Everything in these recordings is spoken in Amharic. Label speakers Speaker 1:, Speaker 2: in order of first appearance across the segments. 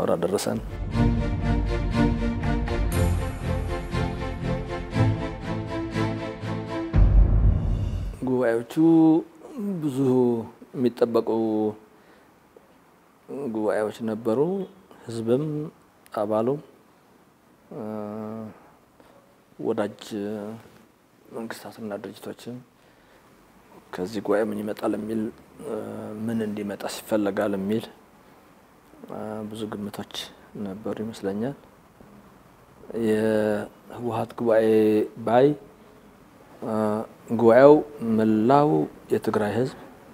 Speaker 1: አብራ ደረሰን። ጉባኤዎቹ ብዙ የሚጠበቁ ጉባኤዎች ነበሩ። ህዝብም አባሉ ወዳጅ መንግስታትና ድርጅቶችም ከዚህ ጉባኤ ምን ይመጣል የሚል ምን እንዲመጣ ይፈለጋል የሚል ብዙ ግምቶች ነበሩ ይመስለኛል። የህወሀት ጉባኤ ባይ ጉባኤው መላው የትግራይ ህዝብ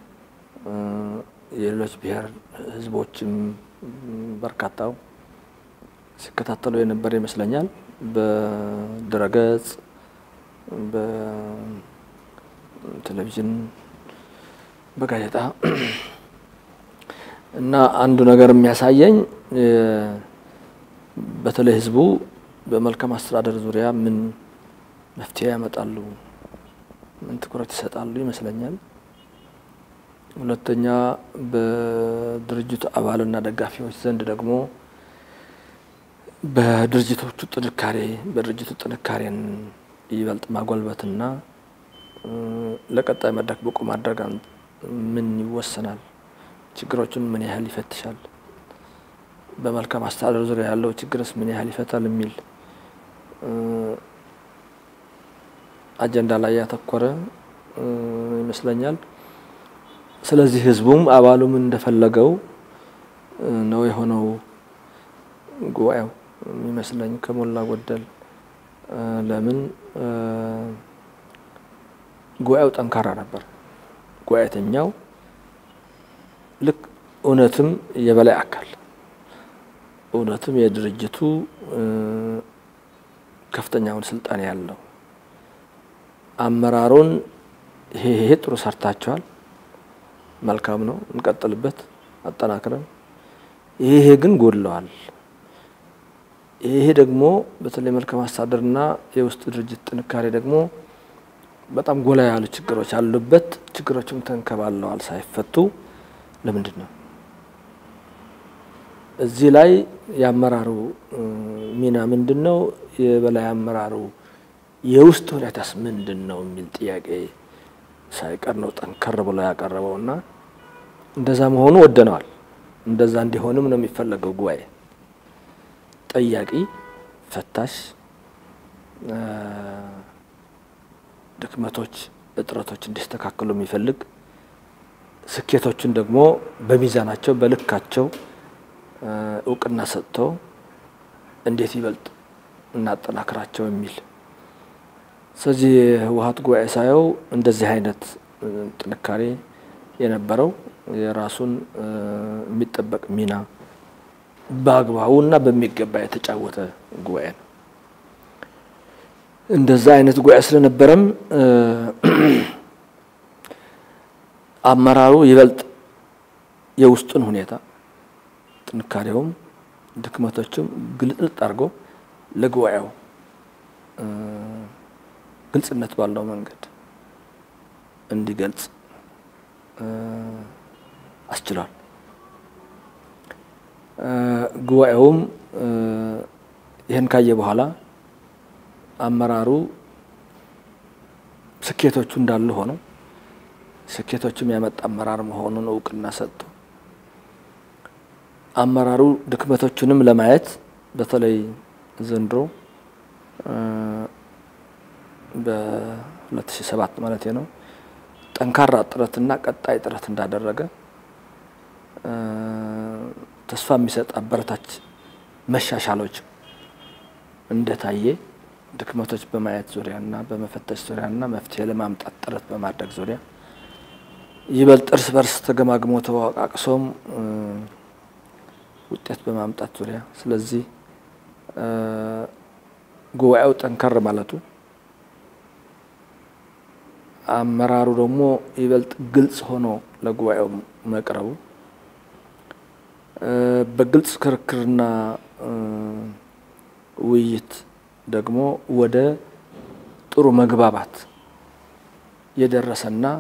Speaker 1: የሌሎች ብሔር ህዝቦችም በርካታው ሲከታተሉ የነበረ ይመስለኛል። በድረገጽ፣ በቴሌቪዥን፣ በጋዜጣ እና አንዱ ነገር የሚያሳየኝ በተለይ ህዝቡ በመልካም አስተዳደር ዙሪያ ምን መፍትሄ ያመጣሉ፣ ምን ትኩረት ይሰጣሉ ይመስለኛል። ሁለተኛ በድርጅቱ አባልና ደጋፊዎች ዘንድ ደግሞ በድርጅቶቹ ጥንካሬ በድርጅቱ ጥንካሬን ይበልጥ ማጎልበትና ለቀጣይ መድረክ ብቁ ማድረግ ምን ይወሰናል፣ ችግሮችን ምን ያህል ይፈትሻል፣ በመልካም አስተዳደር ዙሪያ ያለው ችግርስ ምን ያህል ይፈታል የሚል አጀንዳ ላይ ያተኮረ ይመስለኛል። ስለዚህ ህዝቡም አባሉም እንደፈለገው ነው የሆነው ጉባኤው የሚመስለኝ ከሞላ ጎደል። ለምን ጉባኤው ጠንካራ ነበር። ጉባኤተኛው ልክ እውነትም የበላይ አካል እውነትም የድርጅቱ ከፍተኛውን ስልጣን ያለው አመራሩን ይሄ ይሄ ጥሩ ሰርታቸዋል፣ መልካም ነው፣ እንቀጥልበት፣ አጠናክረን ይሄ ግን ጎድለዋል ይሄ ደግሞ በተለይ መልካም አስተዳደርና የውስጥ ድርጅት ጥንካሬ ደግሞ በጣም ጎላ ያሉ ችግሮች አሉበት። ችግሮችም ተንከባለዋል ሳይፈቱ ለምንድን ነው? እዚህ ላይ የአመራሩ ሚና ምንድን ነው? የበላይ አመራሩ የውስጥ ሁኔታስ ምንድን ነው የሚል ጥያቄ ሳይቀር ነው ጠንከር ብሎ ያቀረበው እና እንደዛ መሆኑ ወደነዋል። እንደዛ እንዲሆንም ነው የሚፈለገው ጉባኤ ጠያቂ፣ ፈታሽ፣ ድክመቶች፣ እጥረቶች እንዲስተካከሉ የሚፈልግ ስኬቶችን ደግሞ በሚዛናቸው በልካቸው እውቅና ሰጥቶ እንዴት ይበልጥ እናጠናክራቸው የሚል ስለዚህ የህወሀት ጉባኤ ሳየው እንደዚህ አይነት ጥንካሬ የነበረው የራሱን የሚጠበቅ ሚና በአግባቡና በሚገባ የተጫወተ ጉባኤ ነው። እንደዛ አይነት ጉባኤ ስለነበረም አመራሩ ይበልጥ የውስጡን ሁኔታ ጥንካሬውም ድክመቶችም ግልጥልጥ አድርጎ ለጉባኤው ግልጽነት ባለው መንገድ እንዲገልጽ አስችሏል። ጉባኤውም ይህን ካየ በኋላ አመራሩ ስኬቶቹ እንዳሉ ሆነው ስኬቶችም ያመጣ አመራር መሆኑን እውቅና ሰጥቶ አመራሩ ድክመቶቹንም ለማየት በተለይ ዘንድሮ በ2007 ማለት ነው ጠንካራ ጥረትና ቀጣይ ጥረት እንዳደረገ ተስፋ የሚሰጥ አበረታች መሻሻሎች እንደታየ ድክመቶች በማየት ዙሪያና በመፈተሽ ዙሪያና መፍትሄ ለማምጣት ጥረት በማድረግ ዙሪያ ይበልጥ እርስ በርስ ተገማግሞ ተዋቃቅሶም ውጤት በማምጣት ዙሪያ ስለዚህ ጉባኤው ጠንከር ማለቱ አመራሩ ደግሞ ይበልጥ ግልጽ ሆኖ ለጉባኤው መቅረቡ በግልጽ ክርክርና ውይይት ደግሞ ወደ ጥሩ መግባባት የደረሰና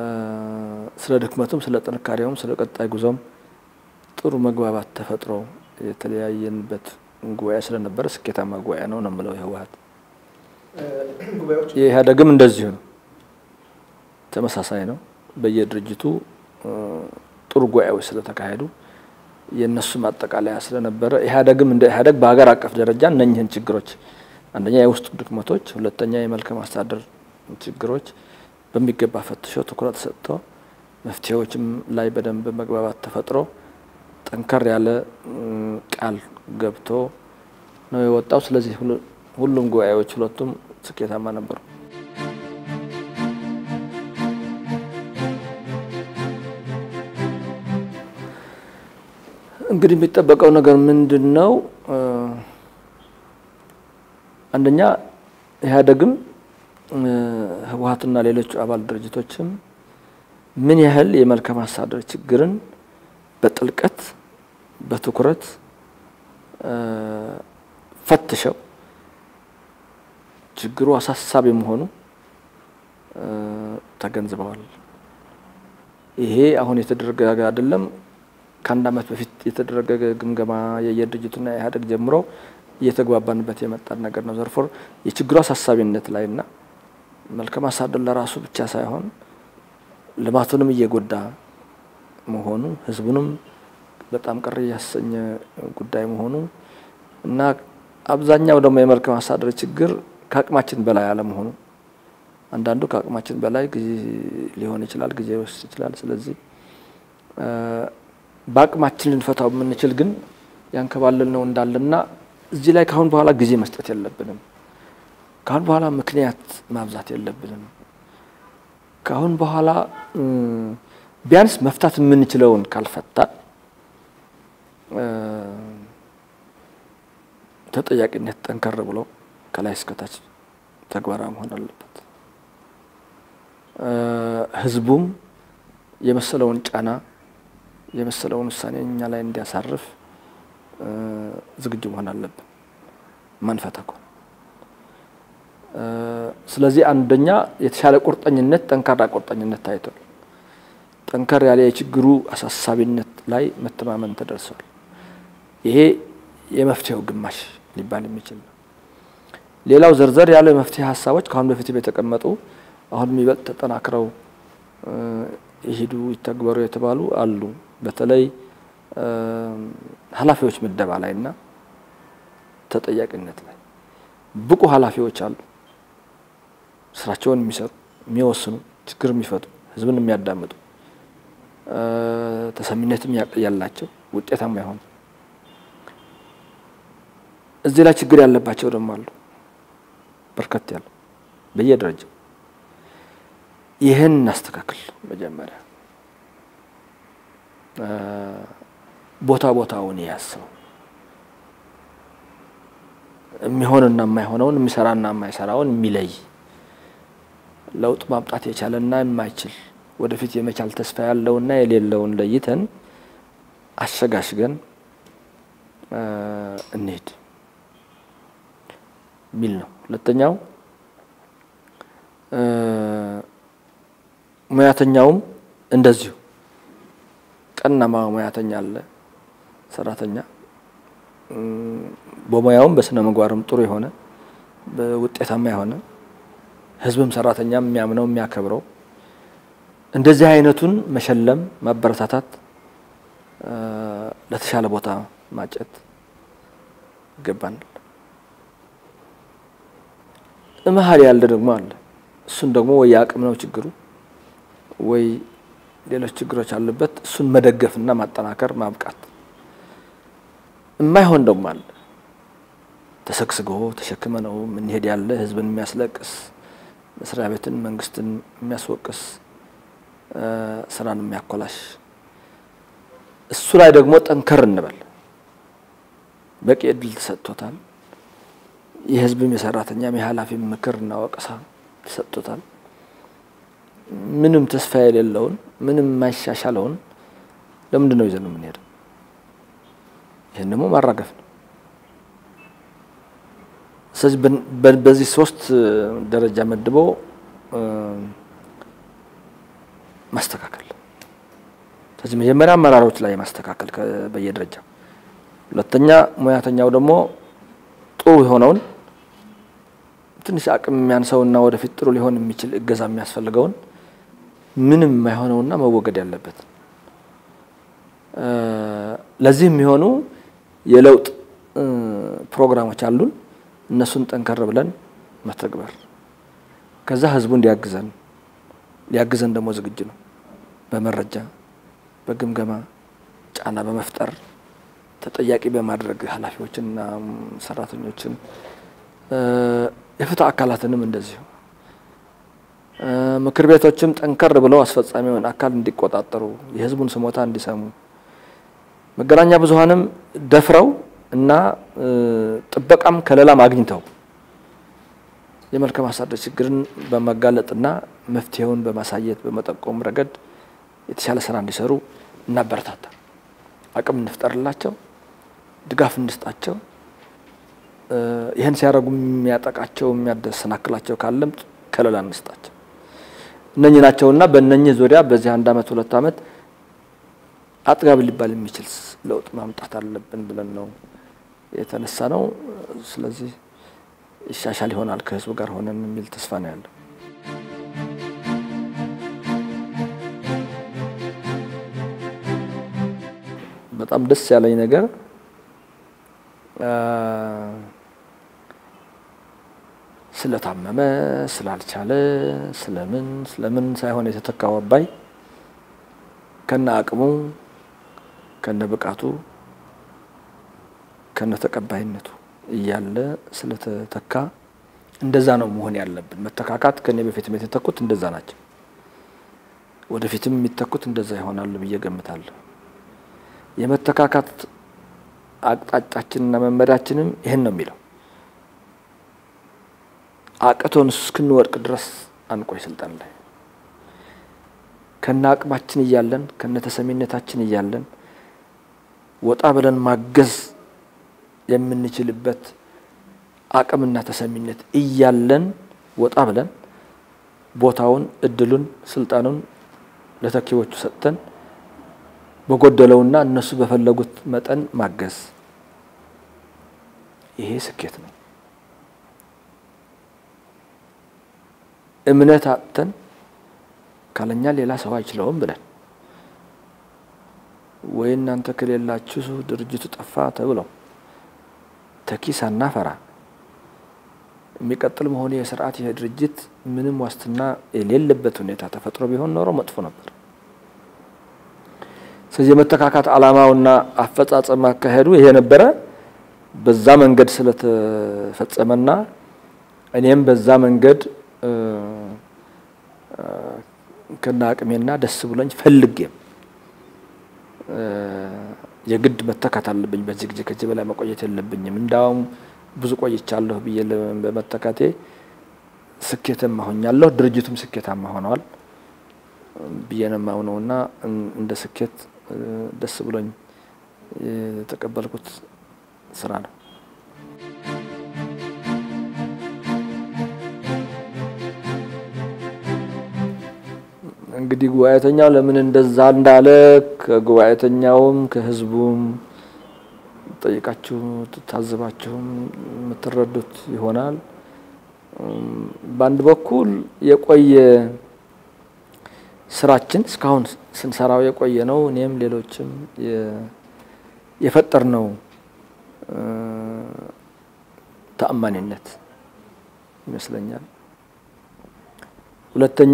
Speaker 1: ስለ ድክመቱም ስለ ጥንካሬውም ስለ ቀጣይ ጉዞም ጥሩ መግባባት ተፈጥሮ የተለያየንበት ጉባኤ ስለነበረ ስኬታማ ጉባኤ ነው ነው የምለው የህወሀት የኢህአዴግም እንደዚሁ ነው። ተመሳሳይ ነው። በየድርጅቱ ጥሩ ጉባኤዎች ስለተካሄዱ የእነሱም አጠቃለያ ስለነበረ ኢህአዴግም እንደ ኢህአዴግ በሀገር አቀፍ ደረጃ እነኝህን ችግሮች አንደኛ የውስጥ ድክመቶች፣ ሁለተኛ የመልካም አስተዳደር ችግሮች በሚገባ ፈትሾ ትኩረት ሰጥቶ መፍትሄዎችም ላይ በደንብ መግባባት ተፈጥሮ ጠንከር ያለ ቃል ገብቶ ነው የወጣው። ስለዚህ ሁሉም ጉባኤዎች ሁለቱም ስኬታማ ነበሩ። እንግዲህ የሚጠበቀው ነገር ምንድን ነው? አንደኛ ኢህአዴግም ህወሀትና ሌሎች አባል ድርጅቶችም ምን ያህል የመልካም አስተዳደር ችግርን በጥልቀት በትኩረት ፈትሸው ችግሩ አሳሳቢ መሆኑ ተገንዝበዋል። ይሄ አሁን የተደረገ አይደለም። ከአንድ ዓመት በፊት የተደረገ ግምገማ የየድርጅቱና ኢህአዴግ ጀምሮ እየተግባባንበት የመጣን ነገር ነው። ዘርፎር የችግሩ አሳሳቢነት ላይና መልካም አስተዳደር ለራሱ ብቻ ሳይሆን ልማቱንም እየጎዳ መሆኑ ህዝቡንም በጣም ቅር እያሰኘ ጉዳይ መሆኑ እና አብዛኛው ደግሞ የመልካም አስተዳደር ችግር ከአቅማችን በላይ አለመሆኑ አንዳንዱ ከአቅማችን በላይ ጊዜ ሊሆን ይችላል፣ ጊዜ ሊወስድ ይችላል። ስለዚህ በአቅማችን ልንፈታው የምንችል ግን ያንከባለል ነው እንዳለና እዚህ ላይ ካሁን በኋላ ጊዜ መስጠት የለብንም። ካሁን በኋላ ምክንያት ማብዛት የለብንም። ካሁን በኋላ ቢያንስ መፍታት የምንችለውን ካልፈታ ተጠያቂነት ጠንከር ብሎ ከላይ እስከታች ተግባራዊ መሆን አለበት። ህዝቡም የመሰለውን ጫና የመሰለውን ውሳኔ እኛ ላይ እንዲያሳርፍ ዝግጁ መሆን አለብን ማንፈታ እኮ። ስለዚህ አንደኛ የተሻለ ቁርጠኝነት፣ ጠንካራ ቁርጠኝነት ታይቷል። ጠንከር ያለ የችግሩ አሳሳቢነት ላይ መተማመን ተደርሷል። ይሄ የመፍትሄው ግማሽ ሊባል የሚችል ነው። ሌላው ዘርዘር ያለ የመፍትሄ ሀሳቦች ከአሁን በፊት የተቀመጡ አሁን የሚበልጥ ተጠናክረው ይሄዱ ይተግበሩ የተባሉ አሉ። በተለይ ኃላፊዎች ምደባ ላይ እና ተጠያቂነት ላይ ብቁ ኃላፊዎች አሉ። ስራቸውን የሚሰሩ የሚወስኑ፣ ችግር የሚፈቱ፣ ህዝብን የሚያዳምጡ፣ ተሰሚነትም ያላቸው ውጤታማ የሆኑ እዚህ ላይ ችግር ያለባቸው ደግሞ አሉ። በርከት ያሉ በየደረጃው ይህን እናስተካክል። መጀመሪያ ቦታ ቦታውን ያሰው የሚሆንና የማይሆነውን የሚሰራና የማይሰራውን የሚለይ ለውጥ ማምጣት የቻለና የማይችል ወደፊት የመቻል ተስፋ ያለውና የሌለውን ለይተን አሸጋሽገን እንሄድ የሚል ነው። ሁለተኛው ሙያተኛውም እንደዚሁ ቀናማ ሙያተኛ አለ፣ ሰራተኛ በሙያውም በስነ ምግባርም ጥሩ የሆነ ውጤታማ የሆነ ህዝብም ሰራተኛም የሚያምነው የሚያከብረው እንደዚህ አይነቱን መሸለም ማበረታታት፣ ለተሻለ ቦታ ማጨት ይገባናል። መሀል ያለ ደግሞ አለ። እሱን ደግሞ ወይ የአቅም ነው ችግሩ ወይ ሌሎች ችግሮች አሉበት። እሱን መደገፍና ማጠናከር ማብቃት። የማይሆን ደግሞ አለ። ተሰግስጎ ተሸክመ ነው የምንሄድ ያለ ህዝብን የሚያስለቅስ መስሪያ ቤትን መንግስትን የሚያስወቅስ ስራን የሚያኮላሽ እሱ ላይ ደግሞ ጠንከር እንበል። በቂ እድል ተሰጥቶታል። የህዝብም የሰራተኛም የኃላፊም ምክርና ወቀሳ ተሰጥቶታል። ምንም ተስፋ የሌለውን ምንም የማይሻሻለውን ለምንድን ነው ይዘን የምንሄደው? ይህን ደግሞ ማራገፍ ነው። ስለዚህ በዚህ ሶስት ደረጃ መድቦ ማስተካከል። ስለዚህ መጀመሪያ አመራሮች ላይ ማስተካከል በየደረጃው ሁለተኛ ሙያተኛው ደግሞ ጥሩ የሆነውን ትንሽ አቅም የሚያንሰውና ወደፊት ጥሩ ሊሆን የሚችል እገዛ የሚያስፈልገውን ምንም የማይሆነውና መወገድ ያለበት ለዚህ የሚሆኑ የለውጥ ፕሮግራሞች አሉን። እነሱን ጠንከር ብለን መተግበር ከዛ ህዝቡ እንዲያግዘን ሊያግዘን ደግሞ ዝግጁ ነው። በመረጃ በግምገማ ጫና በመፍጠር ተጠያቂ በማድረግ ኃላፊዎችንና ሰራተኞችን የፍትህ አካላትንም እንደዚሁ ምክር ቤቶችም ጠንከር ብለው አስፈጻሚውን አካል እንዲቆጣጠሩ የህዝቡን ስሞታ እንዲሰሙ መገናኛ ብዙኃንም ደፍረው እና ጥበቃም ከለላም አግኝተው የመልካም አስተዳደር ችግርን በመጋለጥና መፍትሄውን በማሳየት በመጠቆም ረገድ የተሻለ ስራ እንዲሰሩ እናበረታታ፣ አቅም እንፍጠርላቸው፣ ድጋፍ እንስጣቸው። ይህን ሲያደርጉ የሚያጠቃቸው የሚያደሰናክላቸው ካለም ከለላ እንስጣቸው። እነኚህ ናቸውና በእነኚህ ዙሪያ በዚህ አንድ አመት ሁለት አመት አጥጋቢ ሊባል የሚችል ለውጥ ማምጣት አለብን ብለን ነው የተነሳ ነው። ስለዚህ ይሻሻል ይሆናል ከህዝቡ ጋር ሆነን የሚል ተስፋ ነው ያለው። በጣም ደስ ያለኝ ነገር ስለታመመ ስላልቻለ ስለምን ስለምን ሳይሆን የተተካው አባይ ከነ አቅሙ ከነ ብቃቱ ከነ ተቀባይነቱ እያለ ስለተተካ እንደዛ ነው መሆን ያለብን። መተካካት ከኔ በፊትም የተተኩት እንደዛ ናቸው። ወደፊትም የሚተኩት እንደዛ ይሆናሉ ብዬ ገምታለሁ። የመተካካት አቅጣጫችንና መመሪያችንም ይህን ነው የሚለው። አቅቶን እስክንወድቅ ድረስ አንቆይ ስልጣን ላይ ከነ አቅማችን እያለን ከነ ተሰሚነታችን እያለን ወጣ ብለን ማገዝ የምንችልበት አቅምና ተሰሚነት እያለን ወጣ ብለን ቦታውን፣ እድሉን፣ ስልጣኑን ለተኪዎቹ ሰጥተን በጎደለውና እነሱ በፈለጉት መጠን ማገዝ ይሄ ስኬት ነው። እምነት አጥተን ካለኛ ሌላ ሰው አይችለውም ብለን ወይ እናንተ ከሌላችሁ ድርጅቱ ጠፋ ተብለው ተኪ ሳናፈራ የሚቀጥል መሆኑ የስርዓት ይሄ ድርጅት ምንም ዋስትና የሌለበት ሁኔታ ተፈጥሮ ቢሆን ኖሮ መጥፎ ነበር። ስለዚህ የመተካካት ዓላማውና አፈጻጸም አካሄዱ ይሄ ነበረ። በዛ መንገድ ስለተፈጸመና እኔም በዛ መንገድ ከና አቅሜና ደስ ብሎኝ ፈልጌም የግድ መተካት አለብኝ። በዚህ ጊዜ ከዚህ በላይ መቆየት የለብኝም። እንዳውም ብዙ ቆይቻለሁ ብዬ በመተካቴ ስኬታማ ሆኛለሁ። ድርጅቱም ስኬታማ ሆነዋል ብዬ ነው የማምነውና እንደ ስኬት ደስ ብሎኝ የተቀበልኩት ስራ ነው። እንግዲህ ጉባኤተኛው ለምን እንደዛ እንዳለ ከጉባኤተኛውም ከህዝቡም ጠይቃችሁ ታዝባችሁም የምትረዱት ይሆናል። በአንድ በኩል የቆየ ስራችን እስካሁን ስንሰራው የቆየ ነው። እኔም ሌሎችም የፈጠር ነው ተአማኒነት ይመስለኛል። ሁለተኛ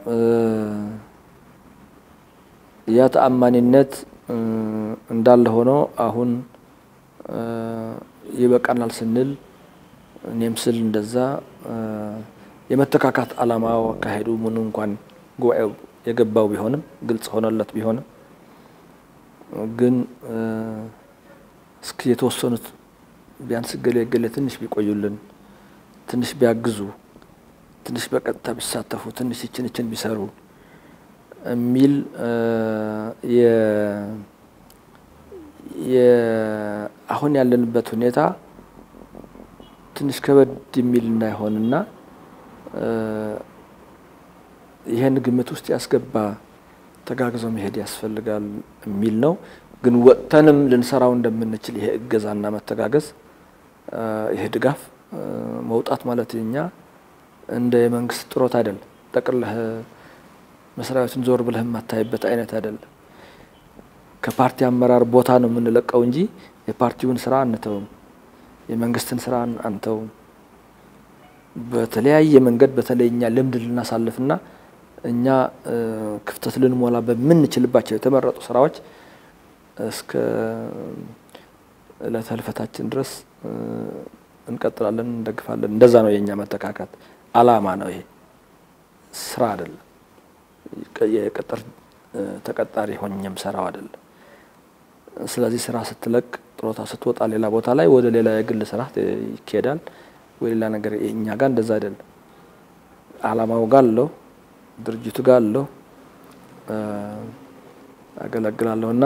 Speaker 1: ያ ተአማኒነት እንዳለ ሆኖ አሁን ይበቃናል ስንል እኔም ስል እንደዛ የመተካካት ዓላማው አካሄዱ ምኑ እንኳን ጉባኤው የገባው ቢሆንም ግልጽ ሆነለት ቢሆንም ግን እስኪ የተወሰኑት ቢያንስ ገሌ ገሌ ትንሽ ቢቆዩልን፣ ትንሽ ቢያግዙ፣ ትንሽ በቀጥታ ቢሳተፉ፣ ትንሽ ይችን ይችን ቢሰሩ የሚል አሁን ያለንበት ሁኔታ ትንሽ ከበድ የሚል እንዳይሆንና ይህን ግምት ውስጥ ያስገባ ተጋግዞ መሄድ ያስፈልጋል የሚል ነው። ግን ወጥተንም ልንሰራው እንደምንችል ይሄ እገዛና መተጋገዝ ይሄ ድጋፍ መውጣት ማለት እኛ እንደ የመንግስት ጥሮት አይደለም። ጠቅልህ መስሪያ ቤቱን ዞር ብለህ የማታይበት አይነት አይደለም። ከፓርቲ አመራር ቦታ ነው የምንለቀው እንጂ የፓርቲውን ስራ አንተውም፣ የመንግስትን ስራ አንተውም። በተለያየ መንገድ በተለይ እኛ ልምድ ልናሳልፍና እኛ ክፍተት ልንሞላ በምንችልባቸው የተመረጡ ስራዎች እስከ ዕለተ ህልፈታችን ድረስ እንቀጥላለን፣ እንደግፋለን። እንደዛ ነው የእኛ መተካካት አላማ ነው። ይሄ ስራ አይደለም። የቅጥር ተቀጣሪ ሆኜም ሰራው አይደለም። ስለዚህ ስራ ስትለቅ ጥሮታ ስትወጣ ሌላ ቦታ ላይ ወደ ሌላ የግል ስራ ይካሄዳል ወይ ሌላ ነገር። እኛ ጋር እንደዛ አይደለም። አላማው ጋር አለው፣ ድርጅቱ ጋር አለው፣ አገለግላለሁ እና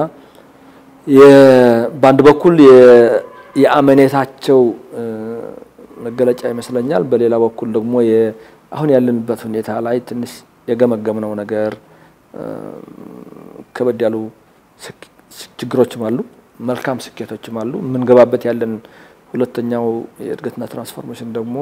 Speaker 1: በአንድ በኩል የአመኔታቸው መገለጫ ይመስለኛል። በሌላ በኩል ደግሞ አሁን ያለንበት ሁኔታ ላይ ትንሽ የገመገምነው ነገር ከበድ ያሉ ችግሮችም አሉ፣ መልካም ስኬቶችም አሉ። የምንገባበት ያለን ሁለተኛው የእድገትና ትራንስፎርሜሽን ደግሞ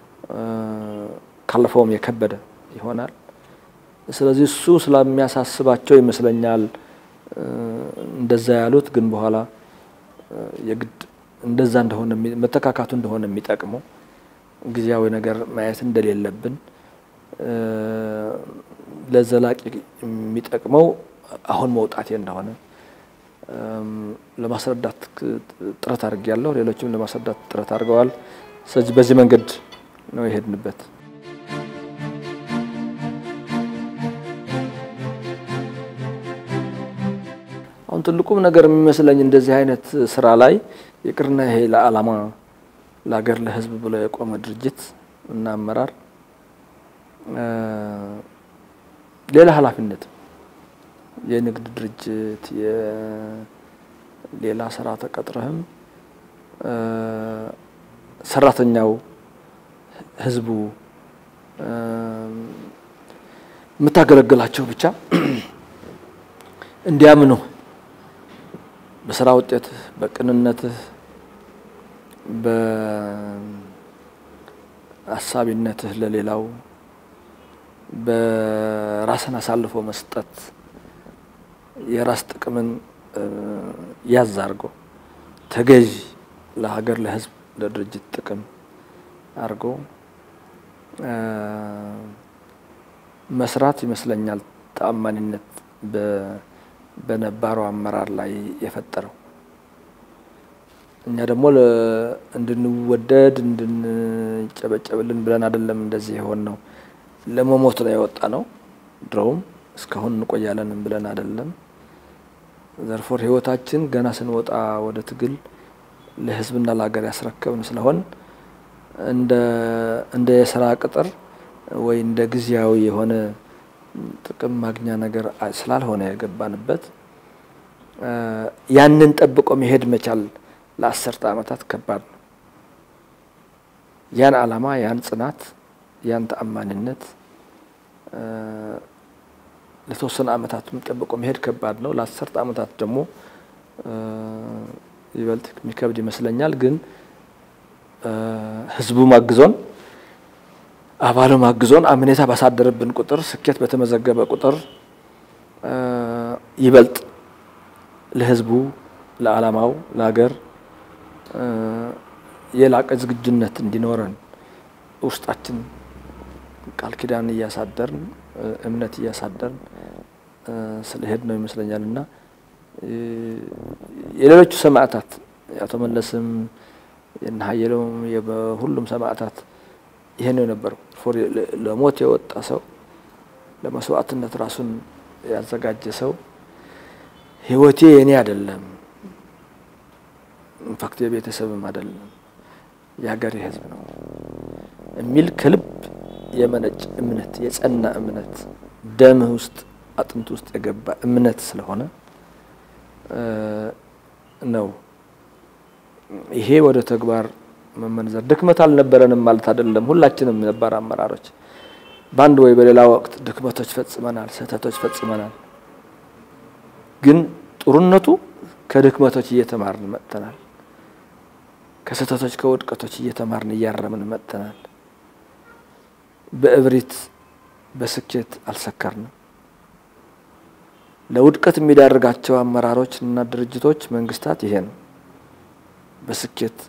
Speaker 1: ካለፈውም የከበደ ይሆናል። ስለዚህ እሱ ስለሚያሳስባቸው ይመስለኛል እንደዛ ያሉት። ግን በኋላ የግድ እንደዛ እንደሆነ መተካካቱ እንደሆነ የሚጠቅመው ጊዜያዊ ነገር ማየት እንደሌለብን ለዘላቂ የሚጠቅመው አሁን መውጣቴ እንደሆነ ለማስረዳት ጥረት አድርጌያለሁ። ሌሎችም ለማስረዳት ጥረት አድርገዋል። ስለዚህ በዚህ መንገድ ነው የሄድንበት። አሁን ትልቁም ነገር የሚመስለኝ እንደዚህ አይነት ስራ ላይ ይቅርና ይሄ ለዓላማ ለሀገር ለሕዝብ ብሎ የቆመ ድርጅት እና አመራር ሌላ ኃላፊነት የንግድ ድርጅት የሌላ ስራ ተቀጥረህም ሰራተኛው ህዝቡ የምታገለግላቸው ብቻ እንዲያምኑ በስራ ውጤትህ፣ በቅንነትህ፣ በአሳቢነትህ ለሌላው በራስን አሳልፎ መስጠት የራስ ጥቅምን ያዝ አድርጎ ተገዥ ለሀገር፣ ለህዝብ፣ ለድርጅት ጥቅም አድርጎ መስራት ይመስለኛል ተአማኒነት በነባረው አመራር ላይ የፈጠረው። እኛ ደግሞ እንድንወደድ እንድንጨበጨብልን ብለን አይደለም እንደዚህ የሆን ነው። ለመሞት ነው የወጣ ነው። ድሮውም እስካሁን እንቆያለንም ብለን አይደለም። ዘርፎር ህይወታችን ገና ስንወጣ ወደ ትግል ለህዝብና ለሀገር ያስረከብን ስለሆን እንደ የስራ ቅጥር ወይ እንደ ጊዜያዊ የሆነ ጥቅም ማግኛ ነገር ስላልሆነ የገባንበት ያንን ጠብቆ መሄድ መቻል ለአስርተ ዓመታት ከባድ ነው። ያን ዓላማ፣ ያን ጽናት፣ ያን ተአማኒነት ለተወሰነ ዓመታትም ጠብቆ መሄድ ከባድ ነው። ለአስርተ ዓመታት ደግሞ ይበልጥ የሚከብድ ይመስለኛል። ግን ህዝቡም አግዞን አባሉም አግዞን አምኔታ ባሳደረብን ቁጥር ስኬት በተመዘገበ ቁጥር ይበልጥ ለህዝቡ፣ ለዓላማው፣ ለሀገር የላቀ ዝግጁነት እንዲኖረን ውስጣችን ቃል ኪዳን እያሳደርን እምነት እያሳደርን ስለሄድ ነው ይመስለኛል እና የሌሎቹ ሰማዕታት የአቶ መለስም የእነ ሀየሎም ሁሉም ሰማዕታት ይሄ ነው የነበረው። ለሞት የወጣ ሰው ለመስዋዕትነት ራሱን ያዘጋጀ ሰው ህይወቴ የኔ አይደለም፣ ኢንፋክት የቤተሰብም አይደለም የሀገሬ ህዝብ ነው የሚል ከልብ የመነጭ እምነት የጸና እምነት ደምህ ውስጥ አጥንት ውስጥ የገባ እምነት ስለሆነ ነው ይሄ ወደ ተግባር መመንዘር። ድክመት አልነበረንም ማለት አይደለም። ሁላችንም ነባር አመራሮች በአንድ ወይ በሌላ ወቅት ድክመቶች ፈጽመናል፣ ስህተቶች ፈጽመናል። ግን ጥሩነቱ ከድክመቶች እየተማርን መጥተናል። ከስህተቶች ከውድቀቶች እየተማርን እያረምን መጥተናል። በእብሪት በስኬት አልሰከርንም። ለውድቀት የሚዳርጋቸው አመራሮች እና ድርጅቶች፣ መንግስታት ይሄ ነው። በስኬት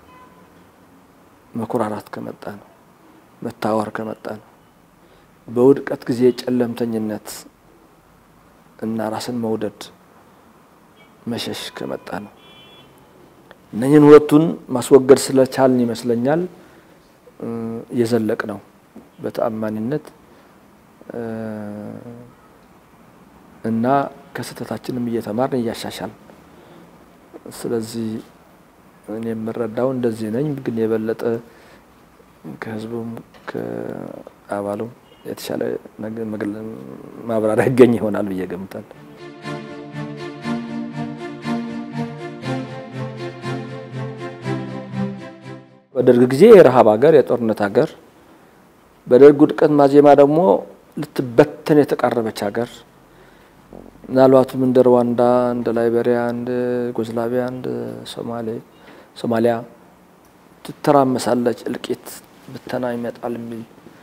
Speaker 1: መኩራራት ከመጣ ነው፣ መታወር ከመጣ ነው። በውድቀት ጊዜ ጨለምተኝነት እና ራስን መውደድ መሸሽ ከመጣ ነው። እነኝህን ሁለቱን ማስወገድ ስለቻልን ይመስለኛል የዘለቅ ነው በተአማኒነት እና ከስህተታችንም እየተማርን እያሻሻል። ስለዚህ እኔ የምረዳው እንደዚህ ነኝ። ግን የበለጠ ከህዝቡም ከአባሉም የተሻለ ማብራሪያ ይገኝ ይሆናል ብዬ ገምታለሁ። በደርግ ጊዜ የረሃብ ሀገር፣ የጦርነት ሀገር፣ በደርግ ውድቀት ማዜማ ደግሞ ልትበተን የተቃረበች ሀገር ምናልባትም እንደ ሩዋንዳ፣ እንደ ላይቤሪያ፣ እንደ ዩጎዝላቪያ፣ እንደ ሶማሌ ሶማሊያ ትተራመሳለች፣ እልቂት ብተና ይመጣል የሚል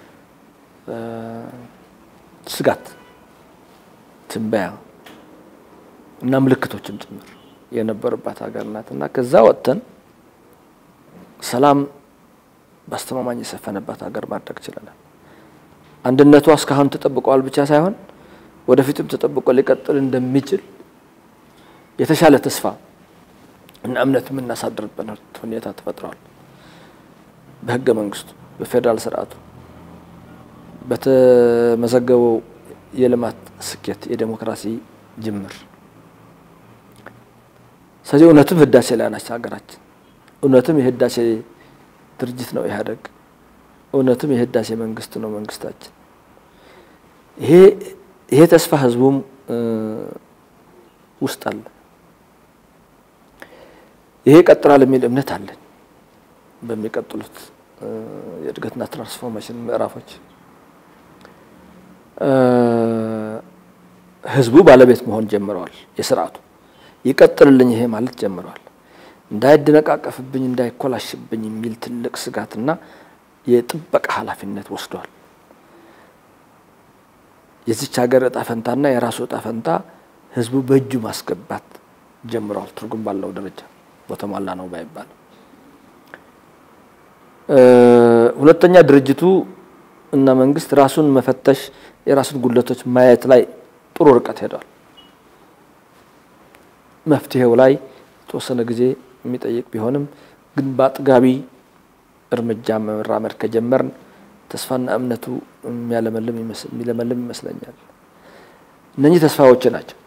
Speaker 1: ስጋት ትንበያ እና ምልክቶችም ጭምር የነበሩባት ሀገር ናት እና ከዛ ወጥተን ሰላም በአስተማማኝ የሰፈነባት ሀገር ማድረግ ችለናል። አንድነቷ እስካሁን ተጠብቀዋል ብቻ ሳይሆን ወደፊትም ተጠብቆ ሊቀጥል እንደሚችል የተሻለ ተስፋ እና እምነት የምናሳድርበት ሁኔታ ተፈጥሯል። በህገ መንግስቱ፣ በፌዴራል ስርዓቱ፣ በተመዘገበው የልማት ስኬት፣ የዴሞክራሲ ጅምር። ስለዚህ እውነትም ህዳሴ ላይ ናች ሀገራችን። እውነትም የህዳሴ ድርጅት ነው ኢህአዴግ። እውነትም የህዳሴ መንግስት ነው መንግስታችን። ይሄ ይሄ ተስፋ ህዝቡም ውስጥ አለ። ይሄ ይቀጥላል የሚል እምነት አለን። በሚቀጥሉት የእድገትና ትራንስፎርሜሽን ምዕራፎች ህዝቡ ባለቤት መሆን ጀምረዋል። የስርዓቱ ይቀጥልልኝ ይሄ ማለት ጀምረዋል። እንዳይደነቃቀፍብኝ፣ እንዳይኮላሽብኝ የሚል ትልቅ ስጋትና የጥበቃ ኃላፊነት ወስዷል። የዚች ሀገር እጣ ፈንታና የራሱ እጣ ፈንታ ህዝቡ በእጁ ማስገባት ጀምረዋል። ትርጉም ባለው ደረጃ በተሟላ ነው ባይባል፣ ሁለተኛ ድርጅቱ እና መንግስት ራሱን መፈተሽ የራሱን ጉድለቶች ማየት ላይ ጥሩ ርቀት ሄዷል። መፍትሄው ላይ የተወሰነ ጊዜ የሚጠይቅ ቢሆንም ግን በአጥጋቢ እርምጃ መራመድ ከጀመርን ተስፋና እምነቱ የሚለመልም ይመስለኛል። እነኚህ ተስፋዎች ናቸው።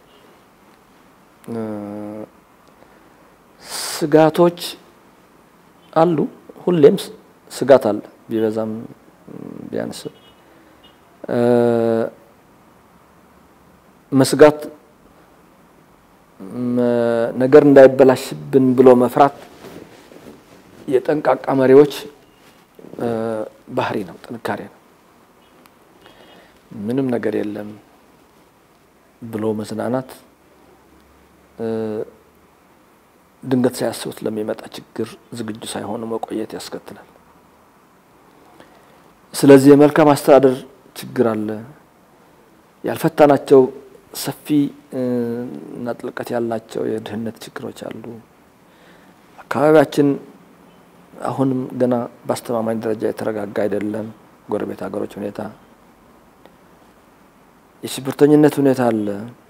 Speaker 1: ስጋቶች አሉ። ሁሌም ስጋት አለ፣ ቢበዛም ቢያንስም። መስጋት ነገር እንዳይበላሽብን ብሎ መፍራት የጠንቃቃ መሪዎች ባህሪ ነው፣ ጥንካሬ ነው። ምንም ነገር የለም ብሎ መዝናናት ድንገት ሳያስቡት ለሚመጣ ችግር ዝግጁ ሳይሆኑ መቆየት ያስከትላል። ስለዚህ የመልካም አስተዳደር ችግር አለ። ያልፈታናቸው ሰፊ እና ጥልቀት ያላቸው የድህነት ችግሮች አሉ። አካባቢያችን አሁንም ገና በአስተማማኝ ደረጃ የተረጋጋ አይደለም። ጎረቤት ሀገሮች ሁኔታ፣ የሽብርተኝነት ሁኔታ አለ።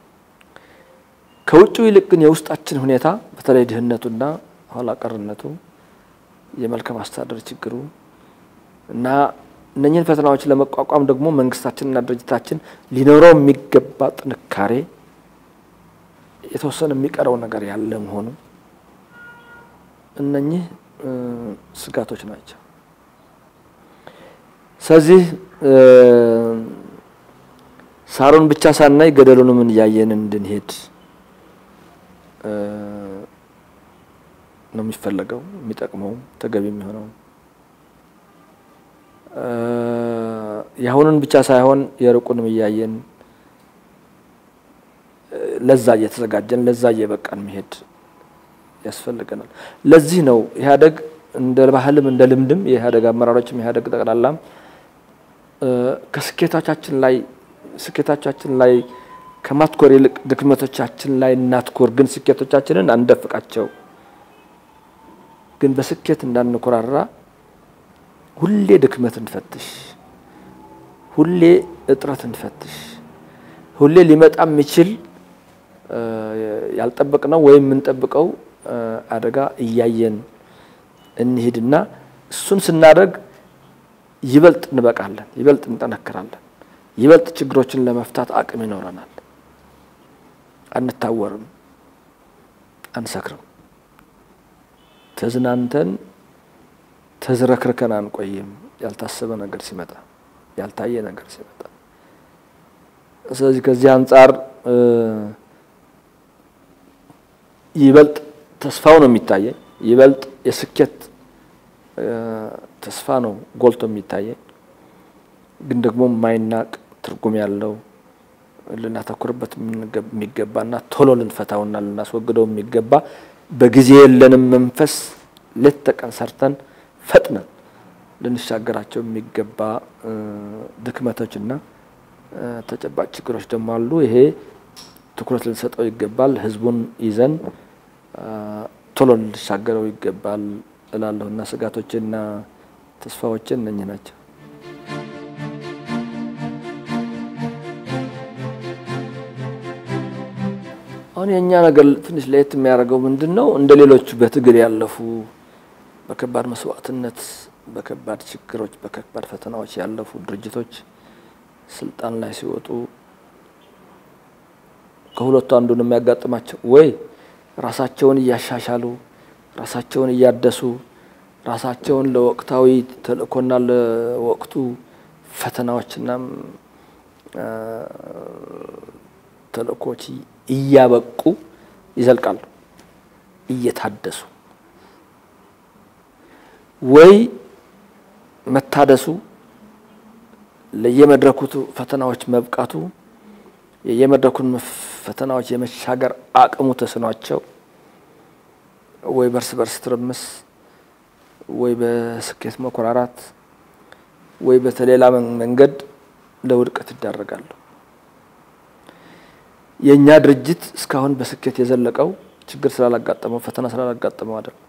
Speaker 1: ከውጭው ይልቅ ግን የውስጣችን ሁኔታ በተለይ ድህነቱና ኋላ ቀርነቱ፣ የመልካም አስተዳደር ችግሩ እና እነኝህን ፈተናዎች ለመቋቋም ደግሞ መንግስታችንና ድርጅታችን ሊኖረው የሚገባ ጥንካሬ የተወሰነ የሚቀረው ነገር ያለ መሆኑ እነኚህ ስጋቶች ናቸው። ስለዚህ ሳሩን ብቻ ሳናይ ገደሉንም እያየን እንድንሄድ ነው የሚፈለገው፣ የሚጠቅመው ተገቢ የሚሆነው የአሁኑን ብቻ ሳይሆን የሩቁንም እያየን ለዛ እየተዘጋጀን ለዛ እየበቃን መሄድ ያስፈልገናል። ለዚህ ነው ኢህአዴግ እንደ ባህልም እንደ ልምድም የኢህአዴግ አመራሮችም ኢህአዴግ ጠቅላላም ከስኬቶቻችን ላይ ስኬቶቻችን ላይ ከማትኮር ይልቅ ድክመቶቻችን ላይ እናትኮር፣ ግን ስኬቶቻችንን አንደፍቃቸው። ግን በስኬት እንዳንኮራራ ሁሌ ድክመት እንፈትሽ፣ ሁሌ እጥረት እንፈትሽ፣ ሁሌ ሊመጣ የሚችል ያልጠበቅነው ወይም የምንጠብቀው አደጋ እያየን እንሂድና እሱን ስናደርግ ይበልጥ እንበቃለን፣ ይበልጥ እንጠነክራለን፣ ይበልጥ ችግሮችን ለመፍታት አቅም ይኖረናል። አንታወርም፣ አንሰክርም፣ ተዝናንተን ተዝረክርከን አንቆይም። ያልታሰበ ነገር ሲመጣ፣ ያልታየ ነገር ሲመጣ። ስለዚህ ከዚህ አንጻር ይበልጥ ተስፋው ነው የሚታየኝ። ይበልጥ የስኬት ተስፋ ነው ጎልቶ የሚታየኝ። ግን ደግሞ የማይናቅ ትርጉም ያለው ልናተኩርበት የሚገባና ቶሎ ልንፈታውና ልናስወግደው የሚገባ በጊዜ የለንም መንፈስ ሌት ተቀን ሰርተን ፈጥነን ልንሻገራቸው የሚገባ ድክመቶችና ተጨባጭ ችግሮች ደግሞ አሉ። ይሄ ትኩረት ልንሰጠው ይገባል። ህዝቡን ይዘን ቶሎ ልንሻገረው ይገባል እላለሁ እና ስጋቶችና ተስፋዎችን እነኚህ ናቸው። አሁን የእኛ ነገር ትንሽ ለየት የሚያደርገው ምንድን ነው? እንደ ሌሎቹ በትግል ያለፉ በከባድ መስዋዕትነት፣ በከባድ ችግሮች፣ በከባድ ፈተናዎች ያለፉ ድርጅቶች ስልጣን ላይ ሲወጡ ከሁለቱ አንዱን የሚያጋጥማቸው ወይ ራሳቸውን እያሻሻሉ ራሳቸውን እያደሱ ራሳቸውን ለወቅታዊ ተልእኮና ለወቅቱ ፈተናዎችና ተልእኮች እያበቁ ይዘልቃሉ እየታደሱ ወይ መታደሱ ለየመድረኩ ፈተናዎች መብቃቱ የየመድረኩን ፈተናዎች የመሻገር አቅሙ ተስኗቸው ወይ በርስ በርስ ትርምስ ወይ በስኬት መኮራራት ወይ በተሌላ መንገድ ለውድቀት ይዳረጋሉ። የእኛ ድርጅት እስካሁን በስኬት የዘለቀው ችግር ስላላጋጠመው ፈተና ስላላጋጠመው አይደለም።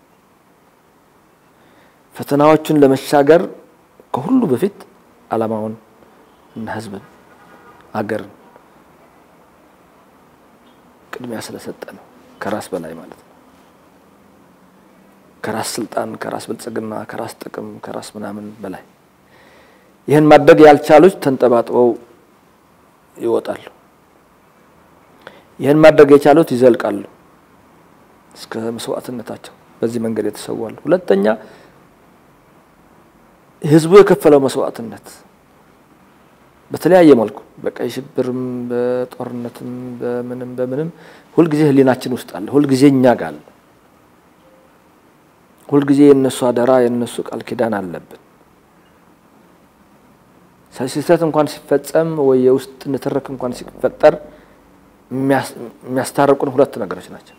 Speaker 1: ፈተናዎቹን ለመሻገር ከሁሉ በፊት ዓላማውን እና ሕዝብን አገርን ቅድሚያ ስለሰጠ ነው። ከራስ በላይ ማለት ነው። ከራስ ስልጣን፣ ከራስ ብልጽግና፣ ከራስ ጥቅም፣ ከራስ ምናምን በላይ ይህን ማድረግ ያልቻሉት ተንጠባጥበው ይወጣሉ። ይህን ማድረግ የቻሉት ይዘልቃሉ እስከ መስዋዕትነታቸው። በዚህ መንገድ የተሰዋሉ። ሁለተኛ ህዝቡ የከፈለው መስዋዕትነት በተለያየ መልኩ በቀይ ሽብርም በጦርነትም በምንም በምንም ሁልጊዜ ህሊናችን ውስጥ አለ። ሁልጊዜ እኛ ጋር አለ። ሁልጊዜ የእነሱ አደራ የእነሱ ቃል ኪዳን አለብን። ስህተት እንኳን ሲፈጸም ወይ የውስጥ ንትርክ እንኳን ሲፈጠር የሚያስታርቁን ሁለት ነገሮች ናቸው።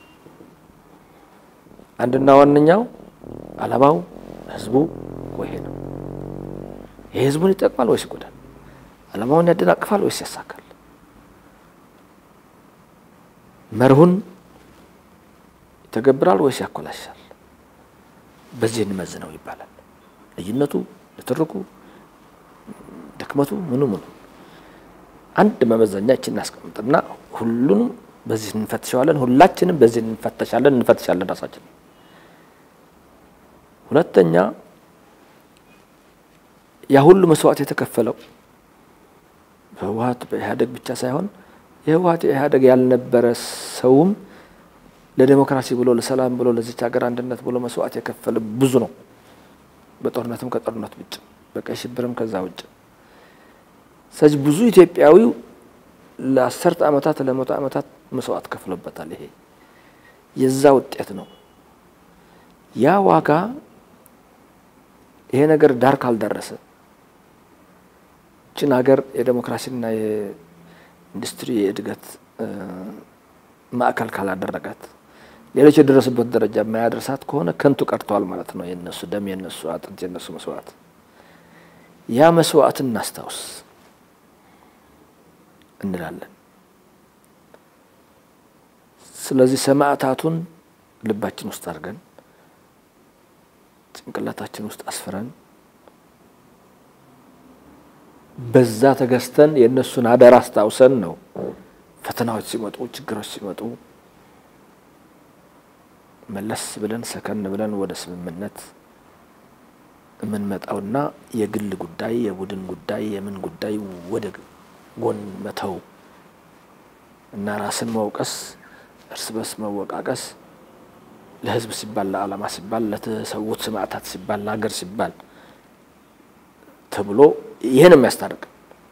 Speaker 1: አንድና ዋነኛው ዓላማው ህዝቡ ወይ ነው። ይህ ህዝቡን ይጠቅማል ወይስ ይጎዳል? ዓላማውን ያደናቅፋል ወይስ ያሳካል? መርሁን ይተገብራል ወይስ ያኮላሻል? በዚህ እንመዝነው ይባላል። ልዩነቱ፣ ንትርኩ፣ ድክመቱ ምኑ ምኑ አንድ መመዘኛ ይችን እናስቀምጥና ሁሉንም በዚህ እንፈትሸዋለን። ሁላችንም በዚህ እንፈተሻለን እንፈትሻለን ራሳችን። ሁለተኛ ያ ሁሉ መስዋዕት የተከፈለው በህወሀት በኢህአዴግ ብቻ ሳይሆን የህወሀት የኢህአዴግ ያልነበረ ሰውም ለዴሞክራሲ ብሎ ለሰላም ብሎ ለዚች ሀገር አንድነት ብሎ መስዋዕት የከፈለ ብዙ ነው። በጦርነትም ከጦርነት ውጭ በቀይ ሽብርም ከዛ ውጭ። ስለዚህ ብዙ ኢትዮጵያዊው ለአስርተ ዓመታት ለመቶ ዓመታት መስዋዕት ከፍሎበታል። ይሄ የዛ ውጤት ነው። ያ ዋጋ ይሄ ነገር ዳር ካልደረሰ ችን ሀገር የዴሞክራሲና የኢንዱስትሪ የእድገት ማዕከል ካላደረጋት ሌሎች የደረሱበት ደረጃ የማያደርሳት ከሆነ ከንቱ ቀርተዋል ማለት ነው። የነሱ ደም፣ የነሱ አጥንት፣ የነሱ መስዋዕት። ያ መስዋዕት እናስታውስ እንላለን። ስለዚህ ሰማዕታቱን ልባችን ውስጥ አድርገን ጭንቅላታችን ውስጥ አስፍረን በዛ ተገዝተን የእነሱን አደራ አስታውሰን ነው ፈተናዎች ሲመጡ ችግሮች ሲመጡ መለስ ብለን ሰከን ብለን ወደ ስምምነት የምንመጣውና የግል ጉዳይ፣ የቡድን ጉዳይ፣ የምን ጉዳይ ወደ ጎን መተው እና ራስን መውቀስ፣ እርስ በርስ መወቃቀስ ለሕዝብ ሲባል ለዓላማ ሲባል ለተሰዉት ሰማዕታት ሲባል ለሀገር ሲባል ተብሎ ይህን የሚያስታርቅ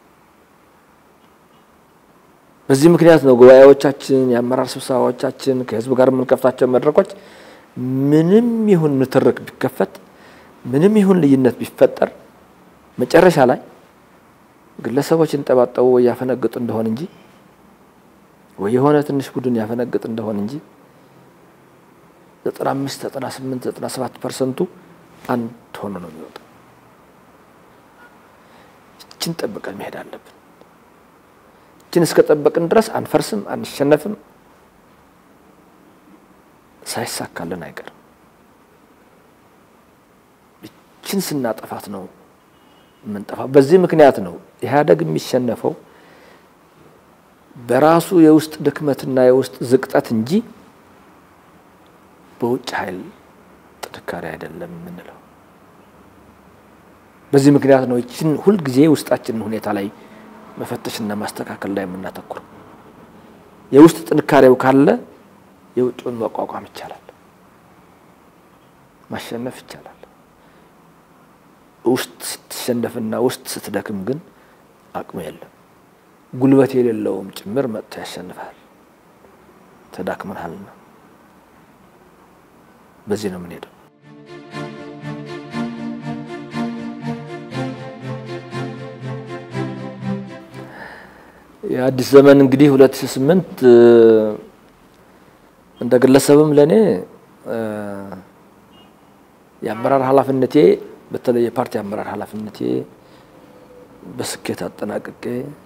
Speaker 1: በዚህ ምክንያት ነው ጉባኤዎቻችን፣ የአመራር ስብሰባዎቻችን፣ ከህዝብ ጋር የምንከፍታቸው መድረኮች ምንም ይሁን ንትርክ ቢከፈት ምንም ይሁን ልዩነት ቢፈጠር መጨረሻ ላይ ግለሰቦች እንጠባጠቡ ወይ ያፈነግጡ እንደሆን እንጂ ወይ የሆነ ትንሽ ቡድን ያፈነግጥ እንደሆን እንጂ ዘጠና አምስት ዘጠና ስምንት ዘጠና ሰባት ፐርሰንቱ አንድ ሆኖ ነው የሚወጣው። ይችን ጠብቀን መሄድ አለብን። ይችን እስከ ጠበቅን ድረስ አንፈርስም፣ አንሸነፍም፣ ሳይሳካልን አይቀርም። ይችን ስናጠፋት ነው የምንጠፋው። በዚህ ምክንያት ነው ኢህአዴግ የሚሸነፈው በራሱ የውስጥ ድክመትና የውስጥ ዝቅጠት እንጂ በውጭ ኃይል ጥንካሬ አይደለም የምንለው። በዚህ ምክንያት ነው ይችን ሁልጊዜ ውስጣችንን ሁኔታ ላይ መፈተሽና ማስተካከል ላይ የምናተኩረው። የውስጥ ጥንካሬው ካለ የውጭውን መቋቋም ይቻላል፣ ማሸነፍ ይቻላል። ውስጥ ስትሸነፍና ውስጥ ስትደክም ግን አቅሙ የለም። ጉልበት የሌለውም ጭምር መጥቶ ያሸንፋል። ተዳክመናልና በዚህ ነው የምንሄደው። የአዲስ ዘመን እንግዲህ ሁለት ሺህ ስምንት እንደ ግለሰብም ለእኔ የአመራር ኃላፊነቴ በተለይ የፓርቲ አመራር ኃላፊነቴ በስኬት አጠናቅቄ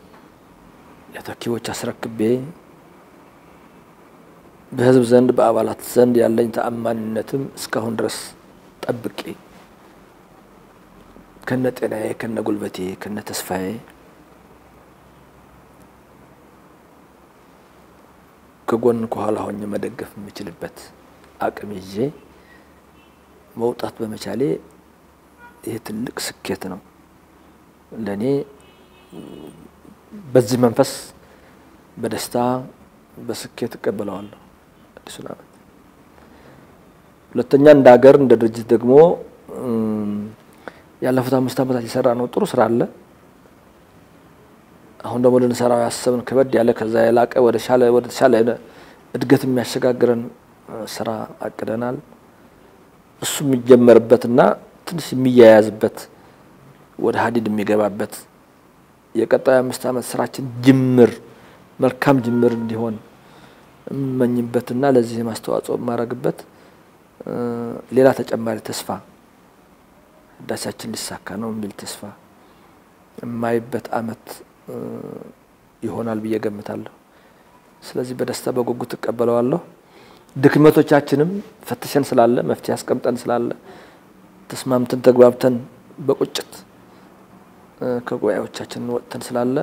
Speaker 1: ለተኪዎች አስረክቤ በሕዝብ ዘንድ በአባላት ዘንድ ያለኝ ተአማኒነትም እስካሁን ድረስ ጠብቄ ከነ ጤናዬ ከነ ጉልበቴ ከነ ተስፋዬ ከጎን ከኋላ ሆኜ መደገፍ የምችልበት አቅም ይዤ መውጣት በመቻሌ ይህ ትልቅ ስኬት ነው ለእኔ። በዚህ መንፈስ በደስታ በስኬት እቀበለዋለሁ አዲሱን ዓመት። ሁለተኛ እንደ ሀገር እንደ ድርጅት ደግሞ ያለፉት አምስት ዓመታት የሰራ ነው ጥሩ ስራ አለ። አሁን ደግሞ ልንሰራው ያሰብን ከበድ ያለ ከዛ የላቀ ወደ ሻለ ወደ ተሻለ እድገት የሚያሸጋግረን ስራ አቅደናል። እሱ የሚጀመርበትና ትንሽ የሚያያዝበት ወደ ሀዲድ የሚገባበት የቀጣዩ አምስት ዓመት ስራችን ጅምር መልካም ጅምር እንዲሆን የምመኝበትና ለዚህ ማስተዋጽኦ የማደርግበት ሌላ ተጨማሪ ተስፋ ህዳሴያችን ሊሳካ ነው የሚል ተስፋ የማይበት አመት ይሆናል ብዬ ገምታለሁ። ስለዚህ በደስታ በጉጉት እቀበለዋለሁ። ድክመቶቻችንም ፈትሸን ስላለ መፍትሄ አስቀምጠን ስላለ ተስማምተን ተግባብተን በቁጭት ከጉባኤዎቻችን ወጥተን ስላለ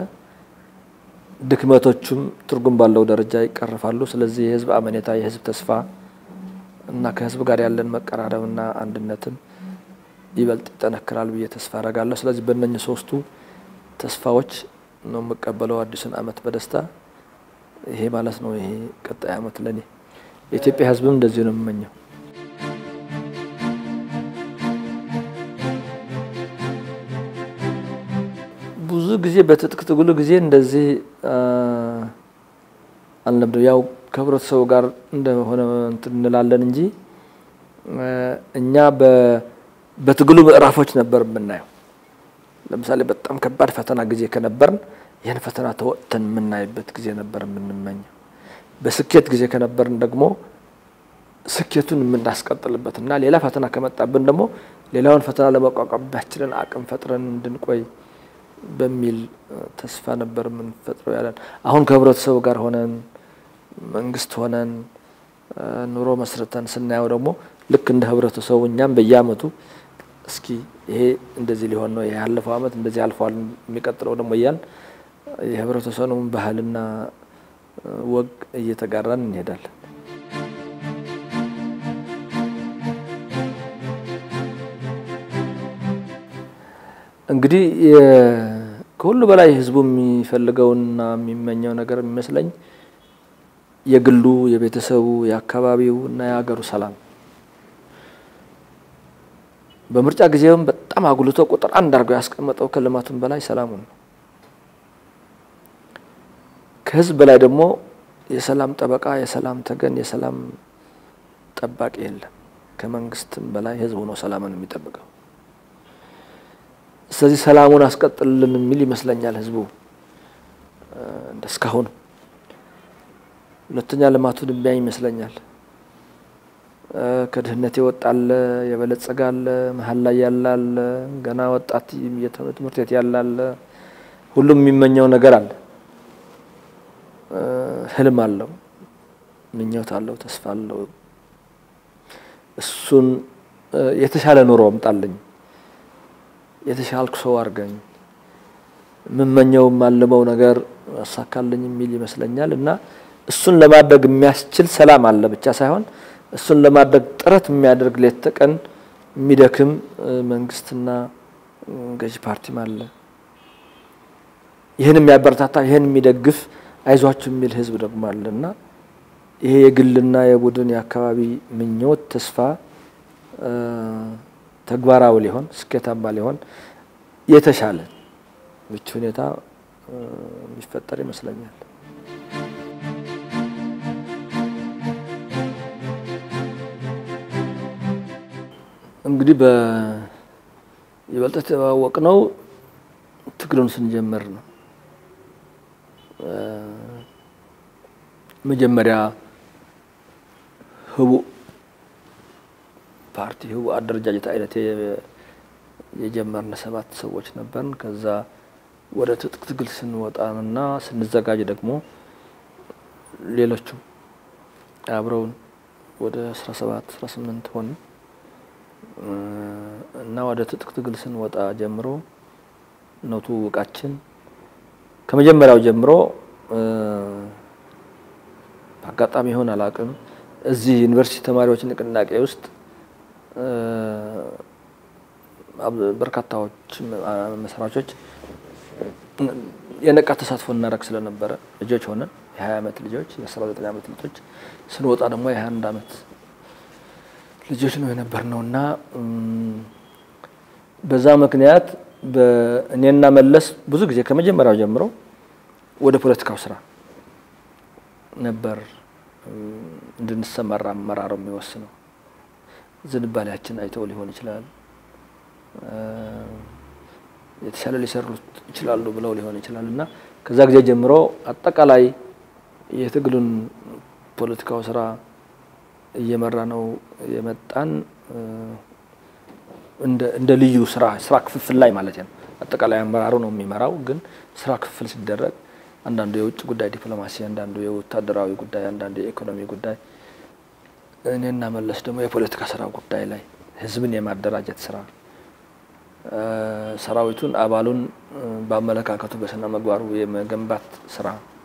Speaker 1: ድክመቶቹም ትርጉም ባለው ደረጃ ይቀርፋሉ። ስለዚህ የህዝብ አመኔታ፣ የህዝብ ተስፋ እና ከህዝብ ጋር ያለን መቀራረብና አንድነትም ይበልጥ ይጠነክራል ብዬ ተስፋ አረጋለሁ። ስለዚህ በእነኝህ ሶስቱ ተስፋዎች ነው የምቀበለው አዲሱን አመት በደስታ ይሄ ማለት ነው። ይሄ ቀጣይ አመት ለኔ የኢትዮጵያ ህዝብም እንደዚህ ነው የምመኘው። ብዙ ጊዜ በትጥቅ ትግሉ ጊዜ እንደዚህ አልነበረም። ያው ከህብረተሰቡ ጋር እንደሆነ እንትን እንላለን እንጂ እኛ በትግሉ ምዕራፎች ነበር የምናየው። ለምሳሌ በጣም ከባድ ፈተና ጊዜ ከነበርን ይህን ፈተና ተወጥተን የምናይበት ጊዜ ነበር የምንመኘው። በስኬት ጊዜ ከነበርን ደግሞ ስኬቱን የምናስቀጥልበት እና ሌላ ፈተና ከመጣብን ደግሞ ሌላውን ፈተና ለመቋቋም የሚያስችለን አቅም ፈጥረን እንድንቆይ በሚል ተስፋ ነበር የምንፈጥረው ያለን። አሁን ከህብረተሰቡ ጋር ሆነን መንግስት ሆነን ኑሮ መስርተን ስናየው ደግሞ ልክ እንደ ህብረተሰቡ እኛም በየአመቱ እስኪ ይሄ እንደዚህ ሊሆን ነው፣ ያለፈው አመት እንደዚህ አልፏል፣ የሚቀጥለው ደግሞ እያል የህብረተሰቡን ባህልና ወግ እየተጋራን እንሄዳለን። እንግዲህ ከሁሉ በላይ ህዝቡ የሚፈልገውና የሚመኘው ነገር የሚመስለኝ የግሉ፣ የቤተሰቡ፣ የአካባቢው እና የሀገሩ ሰላም በምርጫ ጊዜውም በጣም አጉልቶ ቁጥር አንድ አድርገው ያስቀመጠው ከልማቱም በላይ ሰላሙን ነው። ከህዝብ በላይ ደግሞ የሰላም ጠበቃ፣ የሰላም ተገን፣ የሰላም ጠባቂ የለም። ከመንግስትም በላይ ህዝቡ ነው ሰላምን የሚጠብቀው። ስለዚህ ሰላሙን አስቀጥልልን የሚል ይመስለኛል ህዝቡ እንደ እስካሁን። ሁለተኛ ልማቱን የሚያይ ይመስለኛል። ከድህነት የወጣለ የበለጸጋለ መሀል ላይ ያላለ ገና ወጣት ትምህርት ቤት ያላለ ሁሉም የሚመኘው ነገር አለ። ህልም አለው፣ ምኞት አለው፣ ተስፋ አለው። እሱን የተሻለ ኑሮ አምጣልኝ፣ የተሻልኩ ሰው አድርገኝ፣ የምመኘው የማልመው ነገር አሳካልኝ የሚል ይመስለኛል እና እሱን ለማድረግ የሚያስችል ሰላም አለ ብቻ ሳይሆን እሱን ለማድረግ ጥረት የሚያደርግ ሌት ተቀን የሚደክም መንግስትና ገዢ ፓርቲም አለ። ይህን የሚያበረታታ ይህን የሚደግፍ አይዟችሁ የሚል ህዝብ ደግሞ አለ እና ይሄ የግልና የቡድን የአካባቢ ምኞት፣ ተስፋ ተግባራዊ ሊሆን ስኬታማ ሊሆን የተሻለ ምቹ ሁኔታ የሚፈጠር ይመስለኛል። እንግዲህ በይበልጥ የተዋወቅ ነው ትግሉን ስንጀምር ነው። መጀመሪያ ህቡ ፓርቲ ህቡ አደረጃጀት አይነት የጀመርን ሰባት ሰዎች ነበርን። ከዛ ወደ ትጥቅ ትግል ስንወጣና ስንዘጋጅ ደግሞ ሌሎቹ አብረውን ወደ አስራ ሰባት አስራ ስምንት ሆን እና ወደ ትጥቅ ትግል ስንወጣ ጀምሮ ነው ትውውቃችን። ከመጀመሪያው ጀምሮ በአጋጣሚ ይሆን አላውቅም፣ እዚህ ዩኒቨርሲቲ ተማሪዎች ንቅናቄ ውስጥ በርካታዎች መስራቾች የነቃ ተሳትፎ እናደርግ ስለነበረ ልጆች ሆነን የሀያ ዓመት ልጆች የአስራ ዘጠኝ ዓመት ልጆች ስንወጣ ደግሞ የሀያ አንድ ዓመት ልጆች ነው የነበር ነው እና በዛ ምክንያት እኔና መለስ ብዙ ጊዜ ከመጀመሪያው ጀምሮ ወደ ፖለቲካው ስራ ነበር እንድንሰማራ አመራሩ የሚወስነው። ዝንባሌያችን አይተው ሊሆን ይችላል፣ የተሻለ ሊሰሩት ይችላሉ ብለው ሊሆን ይችላል እና ከዛ ጊዜ ጀምሮ አጠቃላይ የትግሉን ፖለቲካው ስራ እየመራ ነው የመጣን እንደ ልዩ ስራ ስራ ክፍፍል ላይ ማለት ነው። አጠቃላይ አመራሩ ነው የሚመራው፣ ግን ስራ ክፍፍል ሲደረግ አንዳንዱ የውጭ ጉዳይ ዲፕሎማሲ፣ አንዳንዱ የወታደራዊ ጉዳይ፣ አንዳንዱ የኢኮኖሚ ጉዳይ፣ እኔና መለስ ደግሞ የፖለቲካ ስራ ጉዳይ ላይ ህዝብን የማደራጀት ስራ፣ ሰራዊቱን አባሉን በአመለካከቱ በስነ ምግባሩ የመገንባት ስራ፣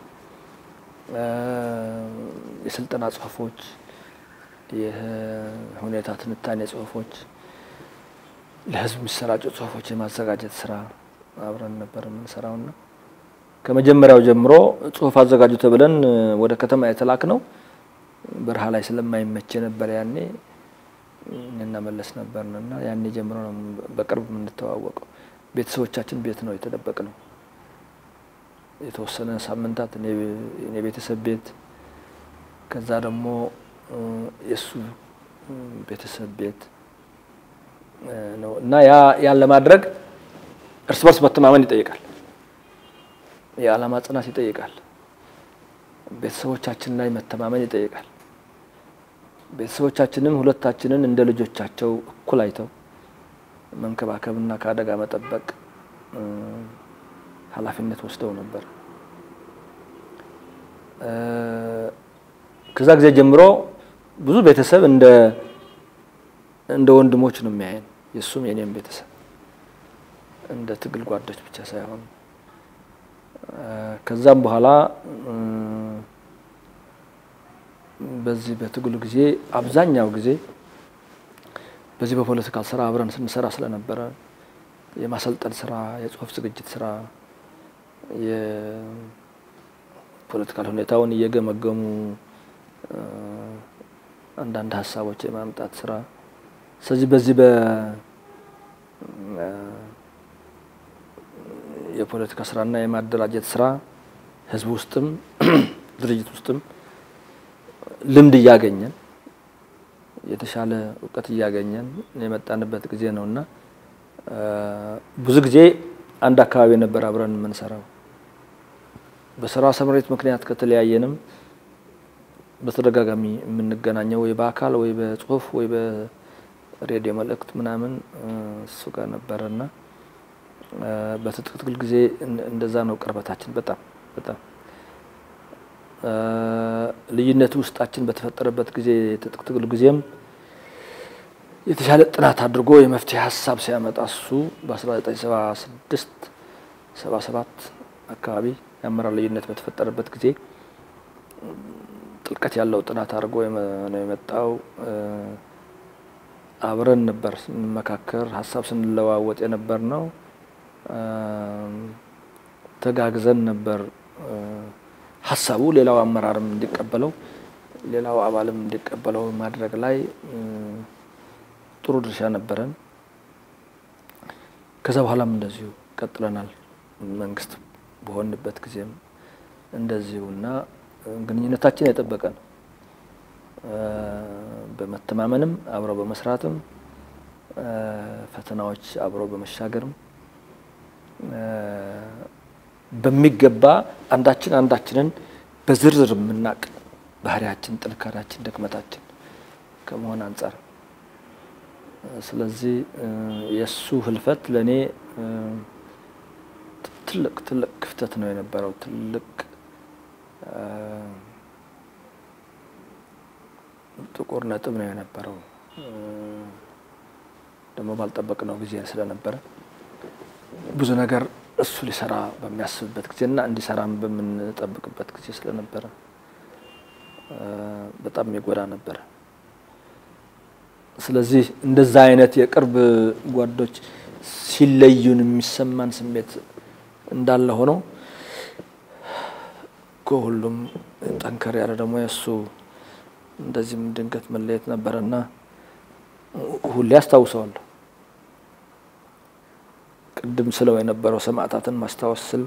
Speaker 1: የስልጠና ጽሁፎች የሁኔታ ትንታኔ ጽሁፎች፣ ለህዝብ የሚሰራጩ ጽሁፎች የማዘጋጀት ስራ አብረን ነበር የምንሰራውና ከመጀመሪያው ጀምሮ ጽሁፍ አዘጋጁ ተብለን ወደ ከተማ የተላክ ነው በረሃ ላይ ስለማይመች ነበር። ያኔ እኔና መለስ ነበርንና ያኔ ጀምሮ ነው በቅርብ የምንተዋወቀው። ቤተሰቦቻችን ቤት ነው የተደበቅ ነው የተወሰነ ሳምንታት እኔ ቤተሰብ ቤት ከዛ ደግሞ የእሱ ቤተሰብ ቤት ነው እና ያ ያን ለማድረግ እርስ በርስ መተማመን ይጠይቃል። የዓላማ ጽናት ይጠይቃል። ቤተሰቦቻችን ላይ መተማመን ይጠይቃል። ቤተሰቦቻችንም ሁለታችንን እንደ ልጆቻቸው እኩል አይተው መንከባከብና ከአደጋ መጠበቅ ኃላፊነት ወስደው ነበር። ከዛ ጊዜ ጀምሮ ብዙ ቤተሰብ እንደ እንደ ወንድሞች ነው የሚያየን። የእሱም የኔም ቤተሰብ እንደ ትግል ጓዶች ብቻ ሳይሆን ከዛም በኋላ በዚህ በትግሉ ጊዜ አብዛኛው ጊዜ በዚህ በፖለቲካል ስራ አብረን ስንሰራ ስለነበረ የማሰልጠን ስራ፣ የጽሁፍ ዝግጅት ስራ፣ የፖለቲካል ሁኔታውን እየገመገሙ አንዳንድ ሀሳቦች የማምጣት ስራ ስለዚህ በዚህ በ የፖለቲካ ስራና የማደራጀት ስራ ህዝብ ውስጥም ድርጅት ውስጥም ልምድ እያገኘን የተሻለ እውቀት እያገኘን የመጣንበት ጊዜ ነው እና ብዙ ጊዜ አንድ አካባቢ ነበር አብረን የምንሰራው። በስራ ስምሪት ምክንያት ከተለያየንም በተደጋጋሚ የምንገናኘው ወይ በአካል ወይ በጽሁፍ ወይ በሬዲዮ መልእክት ምናምን እሱ ጋር ነበረና በትጥቅ ትግል ጊዜ እንደዛ ነው ቅርበታችን። በጣም በጣም ልዩነቱ ውስጣችን በተፈጠረበት ጊዜ የትጥቅ ትግል ጊዜም የተሻለ ጥናት አድርጎ የመፍትሄ ሀሳብ ሲያመጣ እሱ በ1976 77 አካባቢ የአመራር ልዩነት በተፈጠረበት ጊዜ ጥልቀት ያለው ጥናት አድርጎ ነው የመጣው። አብረን ነበር ስንመካከር ሀሳብ ስንለዋወጥ የነበር ነው። ተጋግዘን ነበር ሀሳቡ ሌላው አመራርም እንዲቀበለው ሌላው አባልም እንዲቀበለው ማድረግ ላይ ጥሩ ድርሻ ነበረን። ከዛ በኋላም እንደዚሁ ቀጥለናል። መንግስት በሆንበት ጊዜም እንደዚሁ እና ግንኙነታችን የጠበቀ ነው። በመተማመንም አብሮ በመስራትም ፈተናዎች አብሮ በመሻገርም በሚገባ አንዳችን አንዳችንን በዝርዝር የምናቅ ባህሪያችን፣ ጥንካሬያችን፣ ድክመታችን ከመሆን አንጻር ስለዚህ የእሱ ህልፈት ለእኔ ትልቅ ትልቅ ክፍተት ነው የነበረው። ትልቅ ጥቁር ነጥብ ነው የነበረው። ደግሞ ባልጠበቅነው ጊዜ ስለነበረ ብዙ ነገር እሱ ሊሰራ በሚያስብበት ጊዜና እንዲሰራም በምንጠብቅበት ጊዜ ስለነበረ በጣም የሚጎዳ ነበረ። ስለዚህ እንደዛ አይነት የቅርብ ጓዶች ሲለዩን የሚሰማን ስሜት እንዳለ ሆኖ ከሁሉም ጠንከር ያለ ደግሞ የእሱ እንደዚህም ድንገት መለየት ነበረና ሁሌ አስታውሰዋለሁ። ቅድም ስለው የነበረው ሰማዕታትን ማስታወስ ስል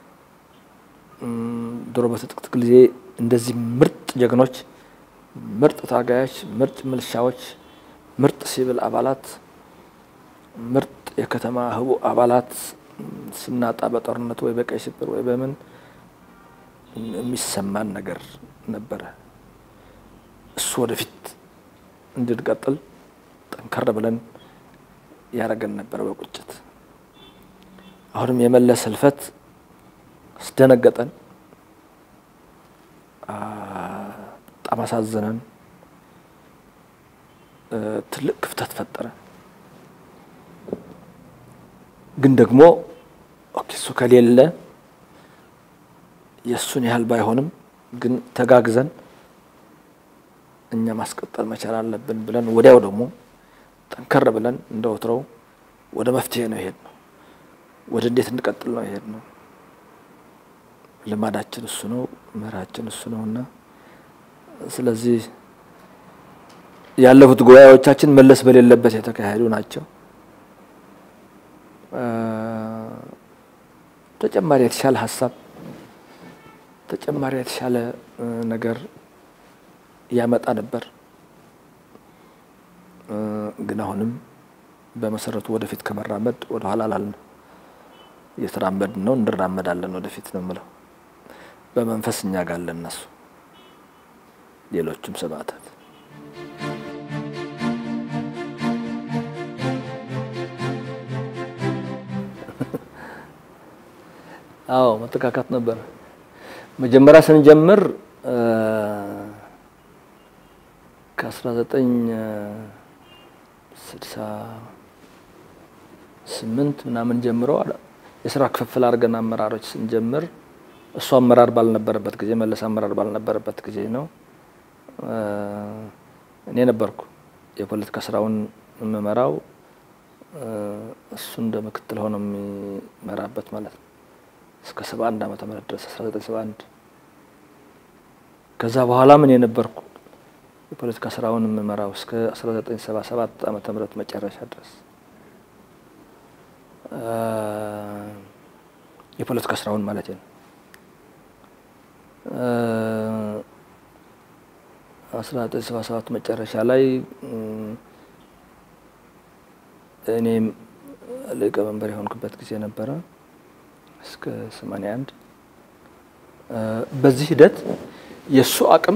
Speaker 1: ድሮ በትጥቅ ትግል ጊዜ እንደዚህ ምርጥ ጀግኖች፣ ምርጥ ታጋዮች፣ ምርጥ ምልሻዎች፣ ምርጥ ሲቪል አባላት፣ ምርጥ የከተማ ህቡ አባላት ስናጣ በጦርነት ወይ በቀይ ሽብር ወይ በምን የሚሰማን ነገር ነበረ። እሱ ወደፊት እንድንቀጥል ጠንከር ብለን ያደረገን ነበረ በቁጭት። አሁንም የመለስ ህልፈት አስደነገጠን፣ በጣም አሳዘነን፣ ትልቅ ክፍተት ፈጠረ። ግን ደግሞ ኦኬ እሱ ከሌለ የእሱን ያህል ባይሆንም ግን ተጋግዘን እኛ ማስቀጠል መቻል አለብን ብለን ወዲያው ደግሞ ጠንከር ብለን እንደ ወትሮው ወደ መፍትሄ ነው ይሄድ ነው። ወደ እንዴት እንቀጥል ነው ይሄድ ነው። ልማዳችን እሱ ነው፣ ምህራችን እሱ ነው እና ስለዚህ ያለፉት ጉባኤዎቻችን መለስ በሌለበት የተካሄዱ ናቸው። ተጨማሪ የተሻለ ሀሳብ ተጨማሪ የተሻለ ነገር ያመጣ ነበር። ግን አሁንም በመሰረቱ ወደፊት ከመራመድ ወደ ኋላ አላልንም። እየተራመድን ነው፣ እንራመዳለን ወደፊት ነው የምለው። በመንፈስ እኛ ጋር አለን እነሱ ሌሎችም ሰማዕታት አዎ መተካካት ነበረ። መጀመሪያ ስንጀምር ከ1968 ምናምን ጀምሮ የስራ ክፍፍል አድርገን አመራሮች ስንጀምር እሱ አመራር ባልነበረበት ጊዜ መለስ አመራር ባልነበረበት ጊዜ ነው። እኔ ነበርኩ የፖለቲካ ስራውን የምመራው፣ እሱ እንደ ምክትል ሆኖ የሚመራበት ማለት ነው እስከ 71 ዓመተ ምህረት ድረስ 1971 ከዛ በኋላ ምን የነበርኩ የፖለቲካ ስራውን የምመራው እስከ 1977 ዓመተ ምህረት መጨረሻ ድረስ የፖለቲካ ስራውን ማለት ነው። አስራ ዘጠኝ ሰባ ሰባት መጨረሻ ላይ እኔም ሊቀመንበር የሆንኩበት ጊዜ ነበረ እስከ 81 በዚህ ሂደት የእሱ አቅም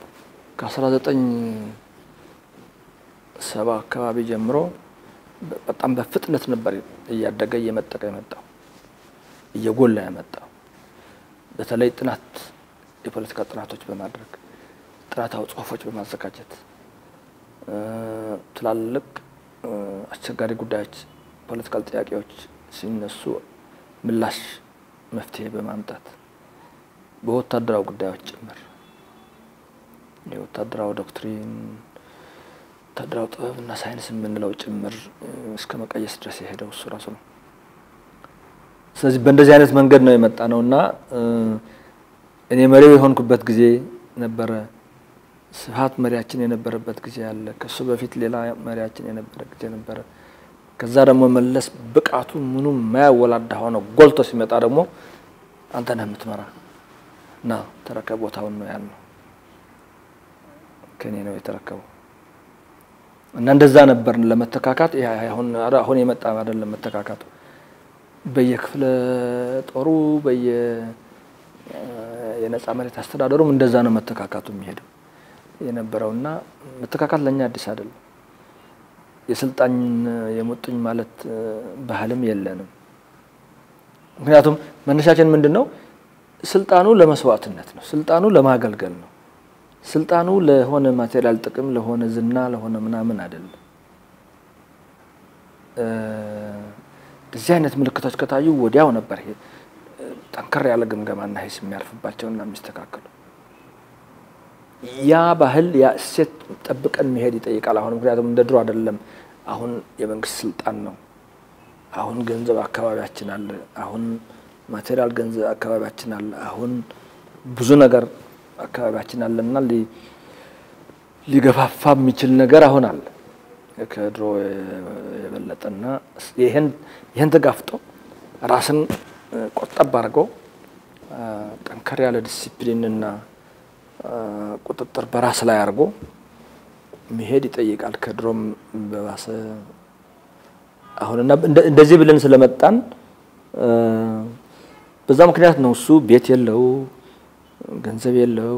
Speaker 1: ከ1970 አካባቢ ጀምሮ በጣም በፍጥነት ነበር እያደገ እየመጠቀ የመጣው እየጎላ የመጣው በተለይ ጥናት የፖለቲካ ጥናቶች በማድረግ ጥናታዊ ጽሁፎች በማዘጋጀት ትላልቅ አስቸጋሪ ጉዳዮች ፖለቲካል ጥያቄዎች ሲነሱ ምላሽ መፍትሄ በማምጣት በወታደራዊ ጉዳዮች ጭምር የወታደራዊ ዶክትሪን ወታደራዊ ጥበብና ሳይንስ የምንለው ጭምር እስከ መቀየስ ድረስ የሄደው እሱ ራሱ ነው። ስለዚህ በእንደዚህ አይነት መንገድ ነው የመጣ ነው እና እኔ መሪው የሆንኩበት ጊዜ ነበረ። ስብሀት መሪያችን የነበረበት ጊዜ አለ። ከሱ በፊት ሌላ መሪያችን የነበረ ጊዜ ነበረ። ከዛ ደግሞ መለስ ብቃቱ ምኑ የማያወላዳ ሆነ ጎልቶ ሲመጣ ደግሞ አንተ ነህ የምትመራ እና ተረከብ ቦታውን ነው ያልነው። ከኔ ነው የተረከበው እና እንደዛ ነበር ለመተካካት። አሁን የመጣ አይደለም መተካካቱ። በየክፍለ ጦሩ በየ የነጻ መሬት አስተዳደሩም እንደዛ ነው መተካካቱ የሚሄደው የነበረውና መተካካት ለእኛ አዲስ አይደለም። የስልጣን የሙጥኝ ማለት ባህልም የለንም። ምክንያቱም መነሻችን ምንድን ነው? ስልጣኑ ለመስዋዕትነት ነው። ስልጣኑ ለማገልገል ነው። ስልጣኑ ለሆነ ማቴሪያል ጥቅም፣ ለሆነ ዝና፣ ለሆነ ምናምን አይደለም። እዚህ አይነት ምልክቶች ከታዩ ወዲያው ነበር ይሄ ጠንከር ያለ ግምገማና ሂስ የሚያርፍባቸውና የሚስተካከሉ ያ ባህል ያ እሴት ጠብቀን መሄድ ይጠይቃል። አሁን ምክንያቱም እንደ ድሮ አይደለም። አሁን የመንግስት ስልጣን ነው። አሁን ገንዘብ አካባቢያችን አለ። አሁን ማቴሪያል ገንዘብ አካባቢያችን አለ። አሁን ብዙ ነገር አካባቢያችን አለና ሊገፋፋ የሚችል ነገር አሁን አለ ከድሮ የበለጠና ይህን ተጋፍጦ ራስን ቆጠብ አድርገው ጠንከር ያለ ዲሲፕሊንና ቁጥጥር በራስ ላይ አድርጎ መሄድ ይጠይቃል። ከድሮም በባሰ አሁንና እንደዚህ ብለን ስለመጣን በዛ ምክንያት ነው እሱ ቤት የለው ገንዘብ የለው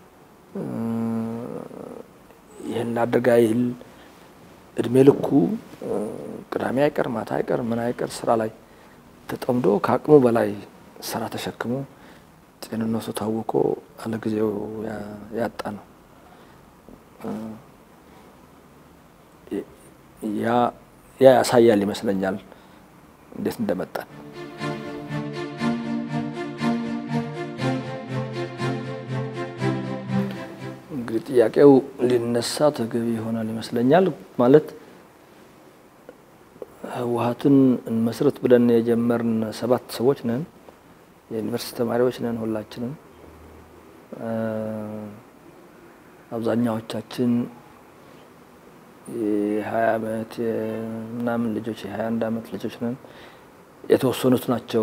Speaker 1: ይህን ላድርግ አይል እድሜ ልኩ ቅዳሜ አይቀር ማታ አይቀር ምን አይቀር ስራ ላይ ተጠምዶ ከአቅሙ በላይ ስራ ተሸክሞ ጤንነቱ ታውቆ አለጊዜው ያጣ ነው። ያ ያሳያል ይመስለኛል እንዴት እንደመጣን። እንግዲህ ጥያቄው ሊነሳ ተገቢ ይሆናል ይመስለኛል። ማለት ህወሀትን እንመስረት ብለን የጀመርን ሰባት ሰዎች ነን። የዩኒቨርሲቲ ተማሪዎች ነን ሁላችንም። አብዛኛዎቻችን የሀያ አመት ምናምን ልጆች የሀያ አንድ አመት ልጆች ነን። የተወሰኑት ናቸው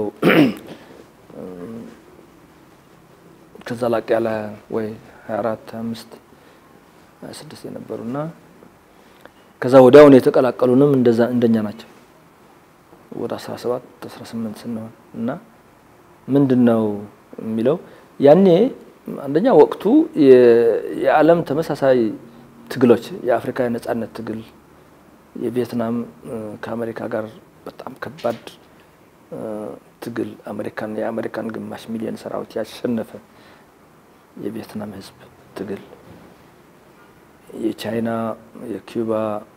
Speaker 1: ከዛ ላቅ ያለ ወይ ሀያ አራት ሀያ አምስት ሀያ ስድስት የነበሩና ከዛ ወዲያውኑ የተቀላቀሉንም እንደዛ እንደኛ ናቸው ወደ አስራ ሰባት አስራ ስምንት ስንሆን እና ምንድን ነው የሚለው ያኔ አንደኛ ወቅቱ የዓለም ተመሳሳይ ትግሎች የአፍሪካ የነጻነት ትግል የቪየትናም ከአሜሪካ ጋር በጣም ከባድ ትግል አሜሪካን የአሜሪካን ግማሽ ሚሊዮን ሰራዊት ያሸነፈ የቪየትናም ህዝብ ትግል የቻይና የኪዩባ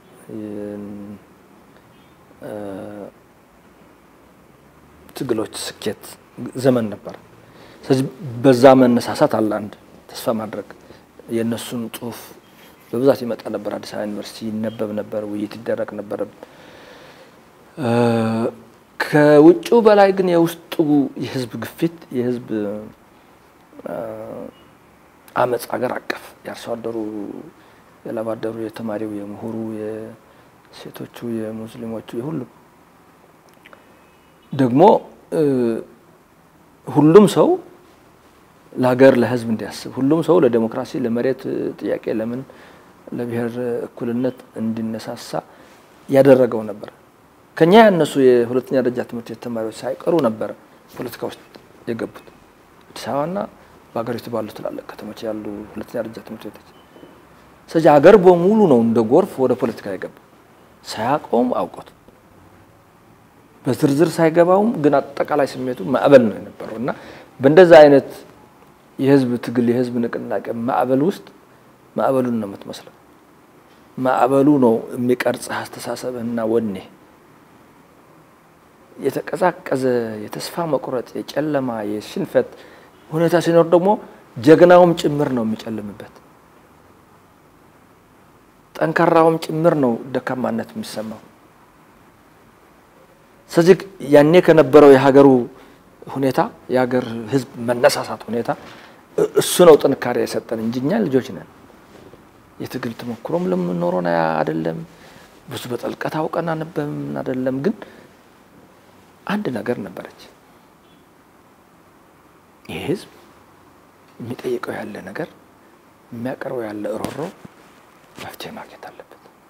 Speaker 1: ትግሎች ስኬት ዘመን ነበር። ስለዚህ በዛ መነሳሳት አለ አንድ ተስፋ ማድረግ የእነሱን ጽሁፍ በብዛት ይመጣ ነበር። አዲስ አበባ ዩኒቨርሲቲ ይነበብ ነበር፣ ውይይት ይደረግ ነበር። ከውጭው በላይ ግን የውስጡ የህዝብ ግፊት የህዝብ አመፅ አገር አቀፍ የአርሶ አደሩ፣ የላብ አደሩ፣ የተማሪው፣ የምሁሩ፣ የሴቶቹ፣ የሙስሊሞቹ የሁሉም ደግሞ ሁሉም ሰው ለሀገር ለህዝብ እንዲያስብ ሁሉም ሰው ለዴሞክራሲ፣ ለመሬት ጥያቄ፣ ለምን ለብሔር እኩልነት እንዲነሳሳ ያደረገው ነበር። ከኛ ያነሱ የሁለተኛ ደረጃ ትምህርት ቤት ተማሪዎች ሳይቀሩ ነበር ፖለቲካ ውስጥ የገቡት አዲስ አበባና በሀገሪቱ ባሉ ትላልቅ ከተሞች ያሉ ሁለተኛ ደረጃ ትምህርት ቤቶች። ስለዚህ ሀገር በሙሉ ነው እንደ ጎርፍ ወደ ፖለቲካ የገባ ሳያውቀውም አውቆት በዝርዝር ሳይገባውም ግን አጠቃላይ ስሜቱ ማዕበል ነው የነበረው እና በእንደዛ አይነት የህዝብ ትግል የህዝብ ንቅናቄ ማዕበል ውስጥ ማዕበሉን ነው የምትመስለው። ማዕበሉ ነው የሚቀርጽህ አስተሳሰብህና ወኔ። የተቀዛቀዘ የተስፋ መቁረጥ፣ የጨለማ የሽንፈት ሁኔታ ሲኖር ደግሞ ጀግናውም ጭምር ነው የሚጨልምበት። ጠንካራውም ጭምር ነው ደካማነት የሚሰማው። ስለዚህ ያኔ ከነበረው የሀገሩ ሁኔታ የሀገር ህዝብ መነሳሳት ሁኔታ እሱ ነው ጥንካሬ የሰጠን እንጂ እኛ ልጆች ነን። የትግል ተሞክሮም ለምንኖረን አይደለም፣ ብዙ በጥልቀት አውቀን አነበብም አይደለም። ግን አንድ ነገር ነበረች። ይህ ህዝብ የሚጠይቀው ያለ ነገር የሚያቀርበው ያለ እሮሮ መፍትሄ ማግኘት አለበት።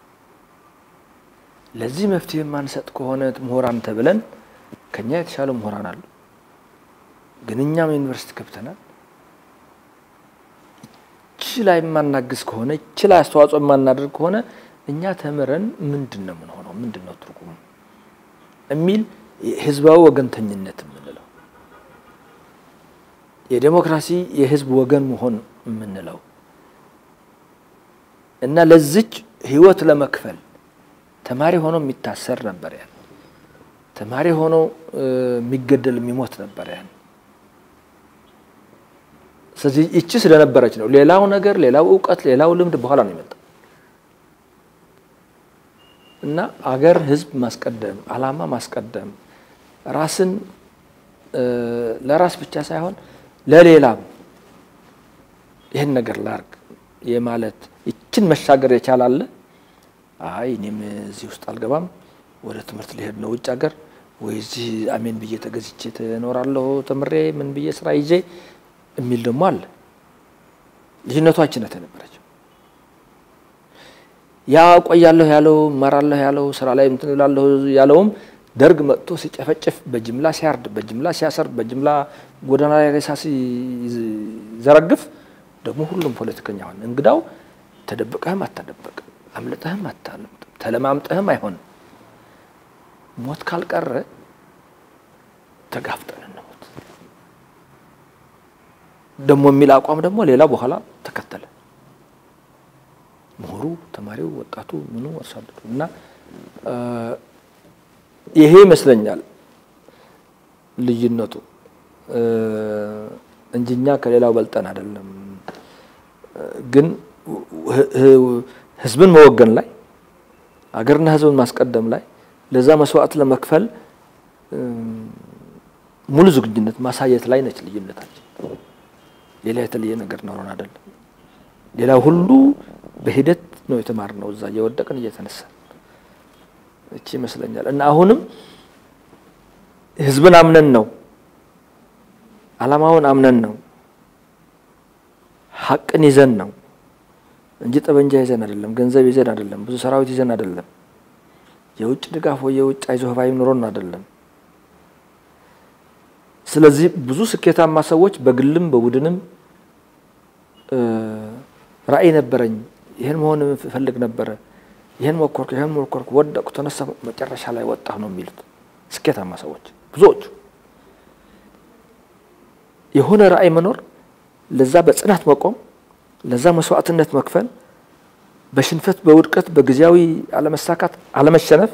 Speaker 1: ለዚህ መፍትሄ የማንሰጥ ከሆነ ምሁራን ተብለን ከኛ የተሻሉ ምሁራን አሉ። ግን እኛም ዩኒቨርሲቲ ገብተናል። እቺ ላይ የማናግዝ ከሆነ እቺ ላይ አስተዋጽኦ የማናደርግ ከሆነ እኛ ተምረን ምንድን ነው የምንሆነው? ምንድን ነው ትርጉሙ የሚል ህዝባዊ ወገንተኝነት የምንለው የዴሞክራሲ የህዝብ ወገን መሆን የምንለው እና ለዚች ህይወት ለመክፈል ተማሪ ሆኖ የሚታሰር ነበር ያን ተማሪ ሆኖ የሚገደል የሚሞት ነበር ያን ስለዚህ ይቺ ስለነበረች ነው። ሌላው ነገር ሌላው እውቀት ሌላው ልምድ በኋላ ነው የመጣው እና አገር ህዝብ ማስቀደም አላማ ማስቀደም ራስን ለራስ ብቻ ሳይሆን ለሌላም ይህን ነገር ላርግ የማለት ይችን መሻገር የቻላለ አይ እኔም እዚህ ውስጥ አልገባም፣ ወደ ትምህርት ሊሄድ ነው ውጭ ሀገር ወይ እዚህ አሜን ብዬ ተገዝቼ ትኖራለሁ ተምሬ ምን ብዬ ስራ ይዤ የሚል ደግሞ አለ። ልጅነቷችን የነበረችው ያ ቆያለሁ ያለው እማራለሁ ያለው ስራ ላይ እንትን እላለሁ ያለውም ደርግ መጥቶ ሲጨፈጭፍ በጅምላ ሲያርድ በጅምላ ሲያሰርድ በጅምላ ጎዳና ላይ ሬሳ ሲዘረግፍ ደግሞ ሁሉም ፖለቲከኛ ሆነ። እንግዳው ተደብቀህም አታደበቅም፣ አምልጠህም አታምልጥም፣ ተለማምጠህም አይሆንም። ሞት ካልቀረ ተጋፍጠን እንሞት ደግሞ የሚል አቋም ደግሞ ሌላ በኋላ ተከተለ። ምሁሩ፣ ተማሪው፣ ወጣቱ ምኑ አርሶ አደሩ እና ይሄ ይመስለኛል ልዩነቱ እንጂ እኛ ከሌላው በልጠን አይደለም። ግን ህዝብን መወገን ላይ አገርና ህዝብን ማስቀደም ላይ ለዛ መስዋዕት ለመክፈል ሙሉ ዝግጁነት ማሳየት ላይ ነች ልዩነታችን። ሌላ የተለየ ነገር ኖሮን አይደለም። ሌላ ሁሉ በሂደት ነው የተማርነው፣ እዛ እየወደቅን እየተነሳን እቺ ይመስለኛል እና አሁንም ህዝብን አምነን ነው አላማውን አምነን ነው ሀቅን ይዘን ነው እንጂ ጠበንጃ ይዘን አይደለም፣ ገንዘብ ይዘን አይደለም፣ ብዙ ሰራዊት ይዘን አይደለም፣ የውጭ ድጋፍ ወይ የውጭ አይዞህ ባይ ኑሮን አይደለም። ስለዚህ ብዙ ስኬታማ ሰዎች በግልም በቡድንም ራዕይ ነበረኝ፣ ይህን መሆን እፈልግ ነበረ፣ ይህን ሞከርኩ፣ ይህን ሞከርኩ፣ ወደቅኩ፣ ተነሳ፣ መጨረሻ ላይ ወጣሁ ነው የሚሉት። ስኬታማ ሰዎች ብዙዎቹ የሆነ ራዕይ መኖር፣ ለዛ በጽናት መቆም፣ ለዛ መስዋዕትነት መክፈል፣ በሽንፈት በውድቀት በጊዜያዊ አለመሳካት አለመሸነፍ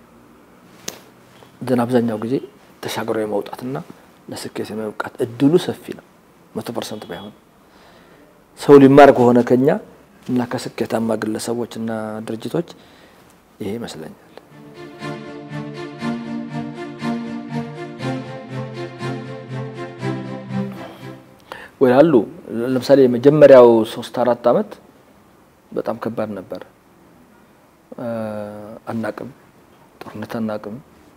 Speaker 1: ግን አብዛኛው ጊዜ ተሻግሮ የመውጣትና ለስኬት የመብቃት እድሉ ሰፊ ነው። መቶ ፐርሰንት ባይሆን ሰው ሊማር ከሆነ ከኛ እና ከስኬታማ ግለሰቦች እና ድርጅቶች ይሄ ይመስለኛል። ወይ አሉ ለምሳሌ የመጀመሪያው ሶስት አራት አመት በጣም ከባድ ነበር። አናቅም፣ ጦርነት አናቅም።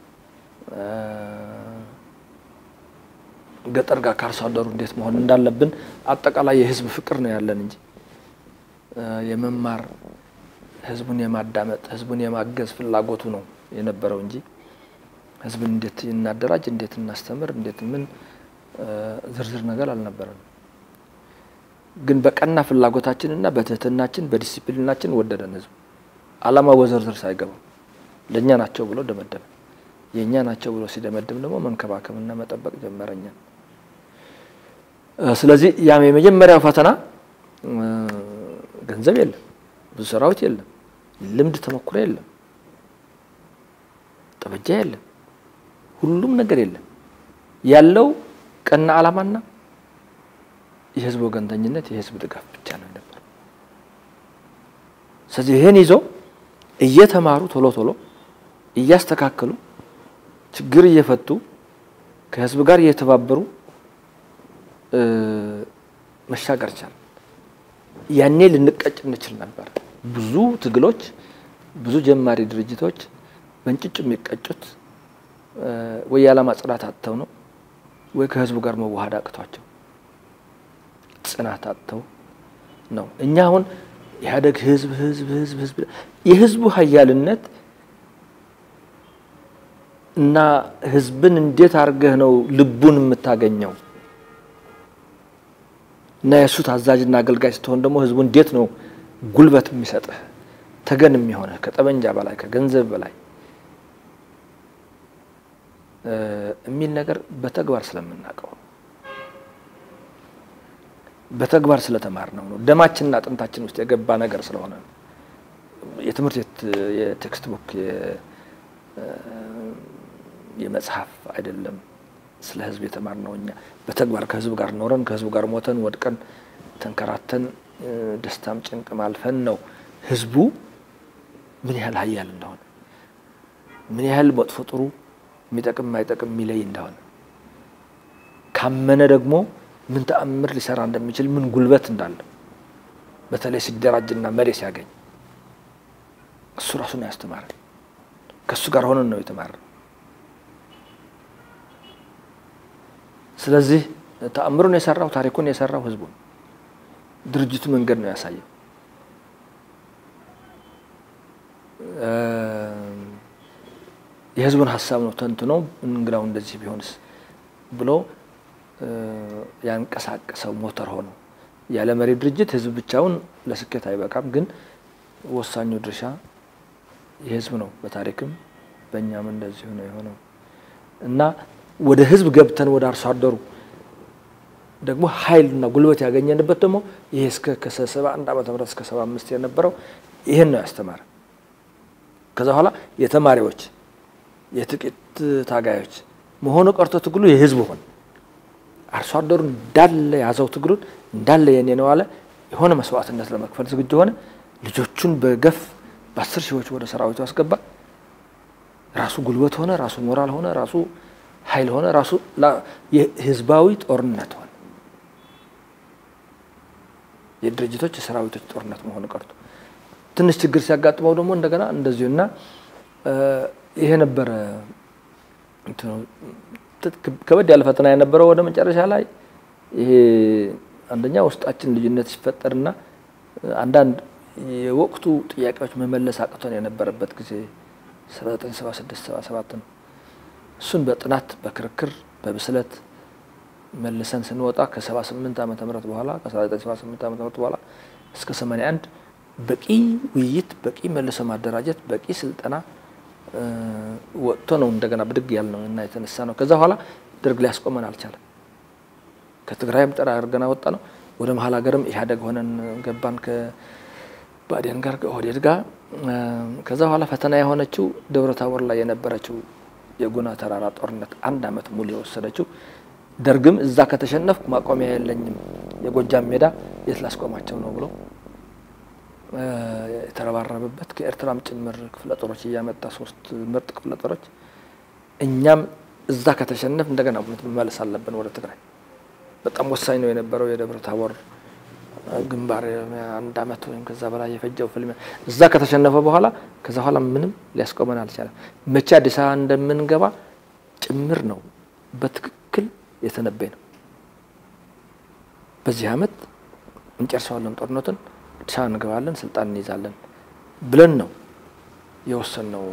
Speaker 1: ገጠር ጋር ከአርሶ አደሩ እንዴት መሆን እንዳለብን አጠቃላይ የህዝብ ፍቅር ነው ያለን እንጂ የመማር ህዝቡን የማዳመጥ ህዝቡን የማገዝ ፍላጎቱ ነው የነበረው እንጂ ህዝብን እንዴት እናደራጅ፣ እንዴት እናስተምር፣ እንዴት ምን ዝርዝር ነገር አልነበረም። ግን በቀና ፍላጎታችንና በትህትናችን በዲሲፕሊናችን ወደደን ህዝቡ። አላማው በዝርዝር ሳይገባ ለእኛ ናቸው ብሎ ደመደመ። የእኛ ናቸው ብሎ ሲደመድም ደግሞ መንከባከብና መጠበቅ ጀመረኛ። ስለዚህ ያም የመጀመሪያው ፈተና ገንዘብ የለም፣ ብዙ ሰራዊት የለም፣ ልምድ ተሞክሮ የለም፣ ጠበጃ የለም፣ ሁሉም ነገር የለም። ያለው ቀና አላማና የህዝብ ወገንተኝነት የህዝብ ድጋፍ ብቻ ነው ነበር። ስለዚህ ይህን ይዞ እየተማሩ ቶሎ ቶሎ እያስተካከሉ ችግር እየፈቱ ከህዝብ ጋር እየተባበሩ መሻገር ቻል። ያኔ ልንቀጭ እንችል ነበር። ብዙ ትግሎች፣ ብዙ ጀማሪ ድርጅቶች በእንጭጭ የሚቀጩት ወይ የዓላማ ጽናት አጥተው ነው ወይ ከህዝቡ ጋር መዋሃድ አቅቷቸው ጽናት አጥተው ነው። እኛ አሁን ኢህአዴግ ህዝብ ህዝብ ህዝብ ህዝብ የህዝቡ ሀያልነት እና ህዝብን እንዴት አድርገህ ነው ልቡን የምታገኘው? እና የእሱ ታዛዥና አገልጋይ ስትሆን ደግሞ ህዝቡ እንዴት ነው ጉልበት የሚሰጥህ ተገን የሚሆነህ ከጠመንጃ በላይ ከገንዘብ በላይ የሚል ነገር በተግባር ስለምናውቀው ነው። በተግባር ስለተማርነው ነው። ደማችንና አጥንታችን ውስጥ የገባ ነገር ስለሆነ ነው። የትምህርት ቤት የቴክስት ቡክ የመጽሐፍ አይደለም። ስለ ህዝብ የተማርነው እኛ በተግባር ከህዝብ ጋር ኖረን ከህዝብ ጋር ሞተን ወድቀን ተንከራተን ደስታም ጭንቅም አልፈን ነው ህዝቡ ምን ያህል ሀያል እንደሆነ ምን ያህል መጥፎ ጥሩ የሚጠቅም የማይጠቅም የሚለይ እንደሆነ ካመነ ደግሞ ምን ተአምር ሊሰራ እንደሚችል ምን ጉልበት እንዳለው በተለይ ሲደራጅና መሪ ሲያገኝ እሱ ራሱ ነው ያስተማረን። ከእሱ ጋር ሆነን ነው የተማረን። ስለዚህ ተአምሩን የሰራው ታሪኩን የሰራው ህዝቡ ነው። ድርጅቱ መንገድ ነው ያሳየው። የህዝቡን ሀሳብ ነው ተንትኖ እንግዳው እንደዚህ ቢሆንስ ብሎ ያንቀሳቀሰው ሞተር ሆኖ ያለ መሪ ድርጅት ህዝብ ብቻውን ለስኬት አይበቃም። ግን ወሳኙ ድርሻ የህዝብ ነው። በታሪክም በእኛም እንደዚሁ ነው የሆነው እና ወደ ህዝብ ገብተን ወደ አርሶ አደሩ ደግሞ ኃይልና ጉልበት ያገኘንበት ደግሞ ይሄ እስከ ከሰባ አንድ ዓመተ ምህረት እስከ ሰባ አምስት የነበረው ይህን ነው ያስተማረ። ከዛ በኋላ የተማሪዎች የጥቂት ታጋዮች መሆኑ ቀርቶ ትግሉ የህዝብ ሆነ። አርሶ አደሩ እንዳለ ያዘው ትግሉን እንዳለ የኔ ነው አለ። የሆነ መስዋዕትነት ለመክፈል ዝግጁ ሆነ። ልጆቹን በገፍ በአስር ሺዎች ወደ ሰራዊቱ አስገባ። ራሱ ጉልበት ሆነ፣ ራሱ ሞራል ሆነ፣ ራሱ ኃይል ሆነ፣ ራሱ የህዝባዊ ጦርነት ሆነ። የድርጅቶች የሰራዊቶች ጦርነት መሆኑ ቀርቶ ትንሽ ችግር ሲያጋጥመው ደግሞ እንደገና እንደዚሁ እና ይሄ ነበረ ከበድ ያለ ፈተና የነበረው ወደ መጨረሻ ላይ ይሄ አንደኛ ውስጣችን ልዩነት ሲፈጠርና አንዳንድ የወቅቱ ጥያቄዎች መመለስ አቅቶን የነበረበት ጊዜ 1976 77 ነው። እሱን በጥናት በክርክር በብስለት መልሰን ስንወጣ ከ78 ዓመተ ምህረት በኋላ ከ1978 ዓመተ ምህረት በኋላ እስከ 81 በቂ ውይይት፣ በቂ መልሶ ማደራጀት፣ በቂ ስልጠና ወጥቶ ነው እንደገና ብድግ ያል ነው እና የተነሳ ነው። ከዛ በኋላ ደርግ ሊያስቆመን አልቻለም። ከትግራይም ጠራ አድርገን ወጣ ነው። ወደ መሀል ሀገርም ኢህአዴግ ሆነን ገባን ከባዴን ጋር ከኦህዴድ ጋር። ከዛ በኋላ ፈተና የሆነችው ደብረ ታቦር ላይ የነበረችው የጉና ተራራ ጦርነት አንድ አመት ሙሉ የወሰደችው ደርግም እዛ ከተሸነፍኩ ማቆሚያ የለኝም የጎጃም ሜዳ የት ላስቆማቸው ነው ብሎ የተረባረበበት ከኤርትራም ጭምር ክፍለ ጦሮች እያመጣ ሶስት ምርጥ ክፍለ ጦሮች እኛም እዛ ከተሸነፍ እንደገና መመለስ አለብን ወደ ትግራይ። በጣም ወሳኝ ነው የነበረው የደብረ ታቦር ግንባር አንድ አመት ወይም ከዛ በላይ የፈጀው ፍልሚያ እዛ ከተሸነፈ በኋላ ከዛ በኋላ ምንም ሊያስቆመን አልቻለም። መቼ አዲስ አበባ እንደምንገባ ጭምር ነው በትክክል የተነበይ ነው። በዚህ አመት እንጨርሰዋለን ጦርነቱን አዲስ አበባ እንገባለን፣ ስልጣን እንይዛለን ብለን ነው የወሰንነው።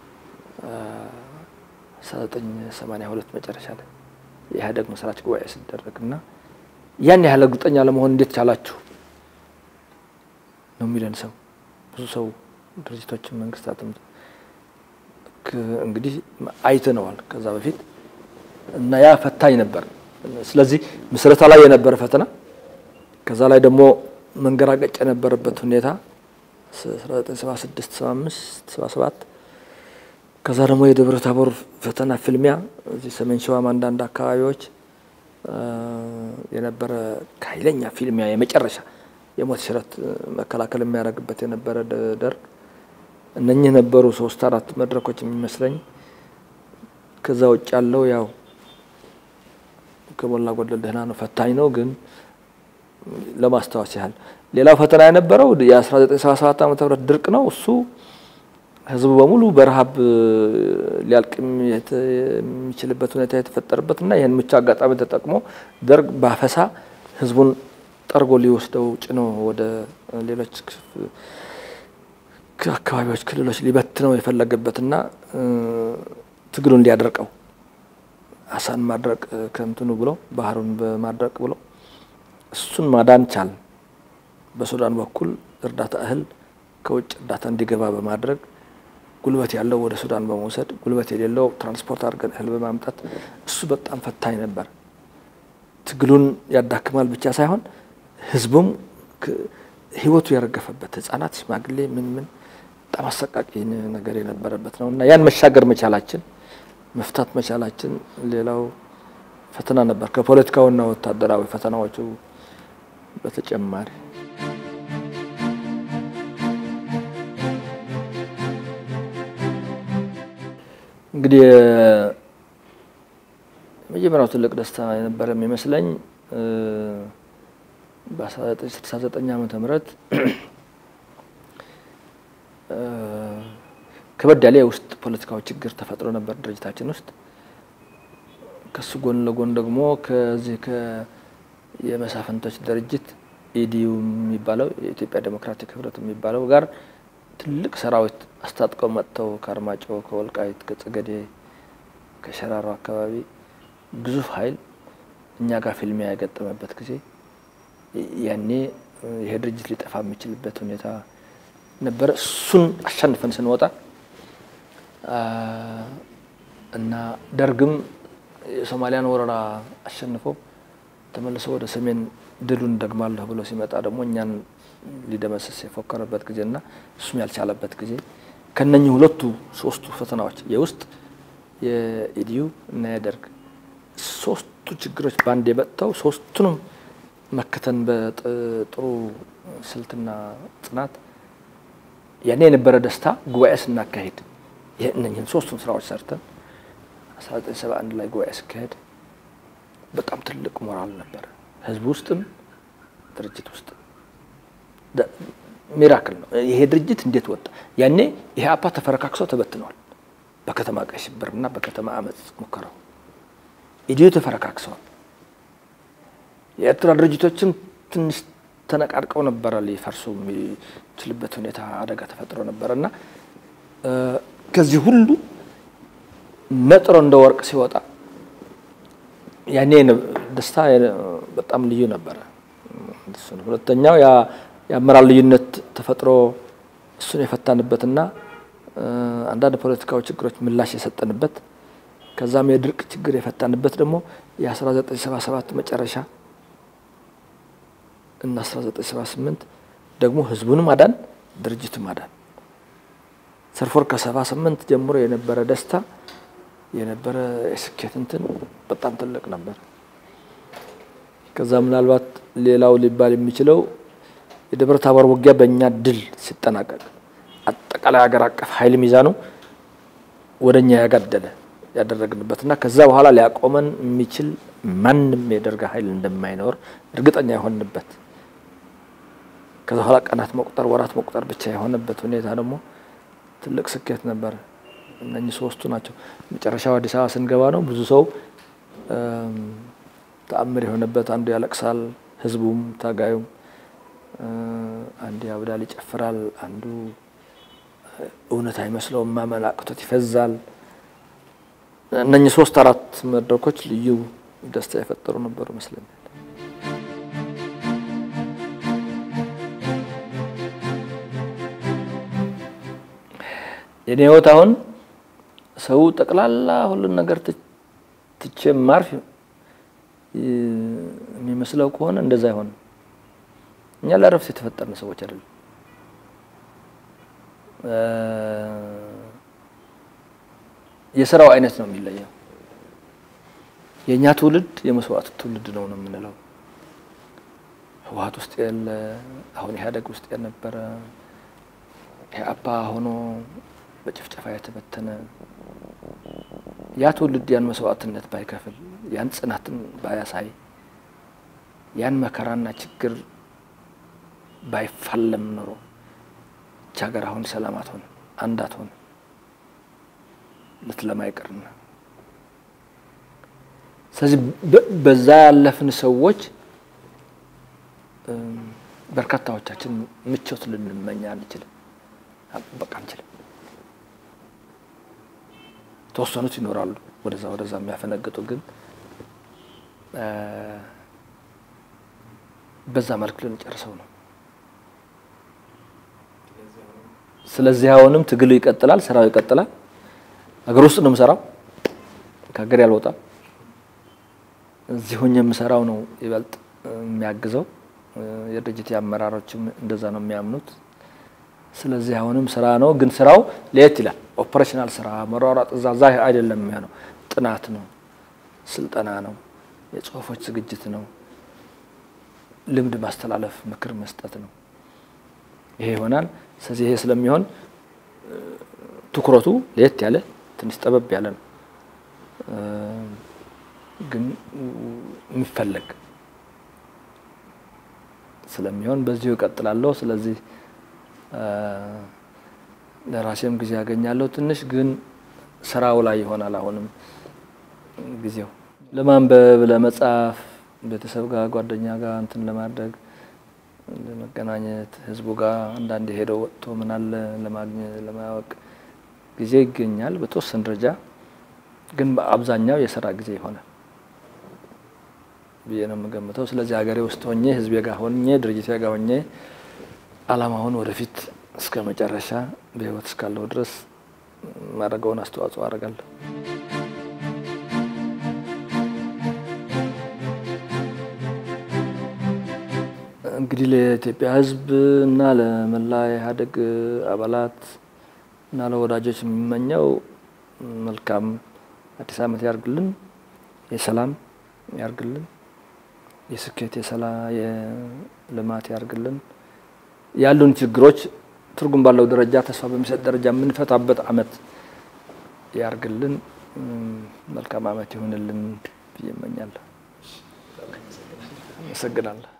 Speaker 1: አስራ ዘጠኝ ሰማንያ ሁለት መጨረሻ ላይ የኢህአዴግ መስራች ጉባኤ ሲደረግ እና ያን ያህል እርግጠኛ ለመሆን እንዴት ቻላችሁ ነው የሚለን ሰው ብዙ ሰው ድርጅቶችን መንግስታትም እንግዲህ አይተነዋል ከዛ በፊት እና ያ ፈታኝ ነበር። ስለዚህ ምስረታ ላይ የነበረ ፈተና ከዛ ላይ ደግሞ መንገራገጭ የነበረበት ሁኔታ 1976 75 77 ከዛ ደግሞ የደብረ ታቦር ፈተና ፍልሚያ እዚህ ሰሜን ሸዋም አንዳንድ አካባቢዎች የነበረ ኃይለኛ ፊልሚያ የመጨረሻ የሞት ሽረት መከላከል የሚያደርግበት የነበረ ደርግ እነኚህ ነበሩ ሶስት አራት መድረኮች የሚመስለኝ። ከዛ ውጭ ያለው ያው ከሞላ ጎደል ደህና ነው፣ ፈታኝ ነው። ግን ለማስታወስ ያህል ሌላው ፈተና የነበረው የ1977 ዓ ም ድርቅ ነው። እሱ ህዝቡ በሙሉ በረሃብ ሊያልቅ የሚችልበት ሁኔታ የተፈጠረበት እና ይህን ምቹ አጋጣሚ ተጠቅሞ ደርግ በአፈሳ ህዝቡን ጠርጎ ሊወስደው ጭኖ ወደ ሌሎች አካባቢዎች፣ ክልሎች ሊበትነው የፈለገበትና ትግሉን ሊያደርቀው አሳን ማድረቅ ከእንትኑ ብሎ ባህሩን በማድረቅ ብሎ እሱን ማዳን ቻል። በሱዳን በኩል እርዳታ እህል ከውጭ እርዳታ እንዲገባ በማድረግ ጉልበት ያለው ወደ ሱዳን በመውሰድ ጉልበት የሌለው ትራንስፖርት አድርገን እህል በማምጣት እሱ በጣም ፈታኝ ነበር። ትግሉን ያዳክማል ብቻ ሳይሆን ህዝቡም ህይወቱ ያረገፈበት ህጻናት፣ ሽማግሌ ምን ምን በጣም አሰቃቂ ነገር የነበረበት ነው እና ያን መሻገር መቻላችን መፍታት መቻላችን ሌላው ፈተና ነበር ከፖለቲካውና ወታደራዊ ፈተናዎቹ በተጨማሪ እንግዲህ የመጀመሪያው ትልቅ ደስታ የነበረ የሚመስለኝ በ1969 ዓመተ ምህረት ከበድ ያለ የውስጥ ፖለቲካዊ ችግር ተፈጥሮ ነበር ድርጅታችን ውስጥ። ከሱ ጎን ለጎን ደግሞ ከዚህ የመሳፍንቶች ድርጅት ኢዲዩ የሚባለው የኢትዮጵያ ዴሞክራቲክ ህብረት የሚባለው ጋር ትልቅ ሰራዊት አስታጥቀው መጥተው ከአርማጮ፣ ከወልቃይት፣ ከጸገዴ፣ ከሸራሮ አካባቢ ግዙፍ ኃይል እኛ ጋር ፊልሚያ የገጠመበት ጊዜ ያኔ ይሄ ድርጅት ሊጠፋ የሚችልበት ሁኔታ ነበረ። እሱን አሸንፈን ስንወጣ እና ደርግም የሶማሊያን ወረራ አሸንፎ ተመልሶ ወደ ሰሜን ድሉን ደግማለሁ ብሎ ሲመጣ ደግሞ እኛን ሊደመስስ የፎከረበት ጊዜና እሱም ያልቻለበት ጊዜ ከነኚህ ሁለቱ ሶስቱ ፈተናዎች የውስጥ የኢዲዩ እና የደርግ ሶስቱ ችግሮች በአንድ የመጥተው ሶስቱንም መከተን በጥሩ ስልትና ጽናት ያኔ የነበረ ደስታ ጉባኤ ስናካሄድ እነኝህን ሶስቱን ስራዎች ሰርተን 1971 ላይ ጉባኤ ሲካሄድ በጣም ትልቅ ሞራል ነበረ። ህዝብ ውስጥም ድርጅት ውስጥ ሚራክል ነው። ይሄ ድርጅት እንዴት ወጣ? ያኔ ይሄ አፓ ተፈረካክሶ ተበትነዋል። በከተማ ቀይ ሽብርና በከተማ አመፅ ሙከራው ኢዲዩ ተፈረካክሰዋል። የኤርትራ ድርጅቶችም ትንሽ ተነቃርቀው ነበረ። ሊፈርሱ የሚችልበት ሁኔታ አደጋ ተፈጥሮ ነበረ እና ከዚህ ሁሉ ነጥሮ እንደ ወርቅ ሲወጣ ያኔ ደስታ በጣም ልዩ ነበረ። ሁለተኛው የአመራር ልዩነት ተፈጥሮ እሱን የፈታንበትና አንዳንድ ፖለቲካዊ ችግሮች ምላሽ የሰጠንበት ከዛም የድርቅ ችግር የፈታንበት ደግሞ የ1977 መጨረሻ እና 1978 ደግሞ ህዝቡን ማዳን ድርጅቱ ማዳን ሰልፎር ከ78 ጀምሮ የነበረ ደስታ የነበረ የስኬት እንትን በጣም ትልቅ ነበር። ከዛ ምናልባት ሌላው ሊባል የሚችለው የደብረ ታቦር ውጊያ በእኛ ድል ሲጠናቀቅ አጠቃላይ ሀገር አቀፍ ኃይል ሚዛኑ ወደ እኛ ያጋደለ ያደረግንበትና ከዛ በኋላ ሊያቆመን የሚችል ማንም የደርግ ኃይል እንደማይኖር እርግጠኛ የሆንበት ከዛ በኋላ ቀናት መቁጠር ወራት መቁጠር ብቻ የሆነበት ሁኔታ ደግሞ ትልቅ ስኬት ነበር። እነኚህ ሶስቱ ናቸው። መጨረሻው አዲስ አበባ ስንገባ ነው ብዙ ሰው ተአምር የሆነበት አንዱ ያለቅሳል፣ ህዝቡም ታጋዩም፣ አንዱ ያብዳል፣ ይጨፍራል፣ አንዱ እውነት አይመስለውም፣ ማመን አቅቶት ይፈዛል። እነኚህ ሶስት አራት መድረኮች ልዩ ደስታ የፈጠሩ ነበሩ ይመስለኛል። የኔ ህይወት አሁን ሰው ጠቅላላ ሁሉን ነገር ትቼ ማርፍ የሚመስለው ከሆነ እንደዛ አይሆንም። እኛ ለረፍት የተፈጠርን ሰዎች አይደለም። የስራው አይነት ነው የሚለየው። የእኛ ትውልድ የመስዋዕት ትውልድ ነው ነው የምንለው። ህወሓት ውስጥ ያለ አሁን ኢህአዴግ ውስጥ የነበረ ኢህአፓ ሆኖ በጭፍጨፋ የተበተነ ያ ትውልድ ያን መስዋዕትነት ባይከፍል ያን ጽናትን ባያሳይ ያን መከራና ችግር ባይፋለም ኖሮ ይህች ሀገር አሁን ሰላም አትሆን አንድ አትሆን ልትለማ አይቀርና ስለዚህ በዛ ያለፍን ሰዎች በርካታዎቻችን ምቾት ልንመኛ አንችልም፣ በቃ አንችልም። ተወሰኑት ይኖራሉ ወደዛ ወደዛ የሚያፈነግጡ ግን በዛ መልክ ልንጨርሰው ነው። ስለዚህ አሁንም ትግሉ ይቀጥላል፣ ስራው ይቀጥላል። ሀገር ውስጥ ነው የምሰራው፣ ከሀገር ያልወጣም። እዚህ ሆኜ የምሰራው ነው ይበልጥ የሚያግዘው። የድርጅት አመራሮችም እንደዛ ነው የሚያምኑት። ስለዚህ አሁንም ስራ ነው፣ ግን ስራው ለየት ይላል። ኦፐሬሽናል ስራ መሯሯጥ እዛ ዛ አይደለም የሚሆነው። ጥናት ነው፣ ስልጠና ነው፣ የጽሁፎች ዝግጅት ነው፣ ልምድ ማስተላለፍ፣ ምክር መስጠት ነው። ይሄ ይሆናል። ስለዚህ ይሄ ስለሚሆን ትኩረቱ ለየት ያለ ትንሽ ጠበብ ያለ ነው፣ ግን የሚፈለግ ስለሚሆን በዚሁ እቀጥላለሁ። ስለዚህ ለራሴም ጊዜ ያገኛለሁ። ትንሽ ግን ስራው ላይ ይሆናል። አሁንም ጊዜው ለማንበብ፣ ለመጻፍ፣ ቤተሰብ ጋር ጓደኛ ጋር እንትን ለማድረግ ለመገናኘት፣ ህዝቡ ጋር አንዳንድ ሄደው ወጥቶ ምናለ ለማግኘት ለማወቅ ጊዜ ይገኛል በተወሰነ ደረጃ። ግን በአብዛኛው የስራ ጊዜ ይሆናል ብዬ ነው የምገምተው። ስለዚህ ሀገሬ ውስጥ ሆኜ ህዝቤ ጋር ሆኜ ድርጅቴ ጋር ሆኜ አላማውን ወደፊት እስከ መጨረሻ በህይወት እስካለሁ ድረስ ማድረገውን አስተዋጽኦ አደርጋለሁ። እንግዲህ ለኢትዮጵያ ህዝብ እና ለመላ ኢህአዴግ አባላት እና ለወዳጆች የሚመኘው መልካም አዲስ ዓመት ያርግልን፣ የሰላም ያርግልን፣ የስኬት የሰላ የልማት ያርግልን። ያሉን ችግሮች ትርጉም ባለው ደረጃ ተስፋ በሚሰጥ ደረጃ የምንፈታበት አመት ያርግልን። መልካም አመት ይሁንልን ብዬ እመኛለሁ። አመሰግናለሁ።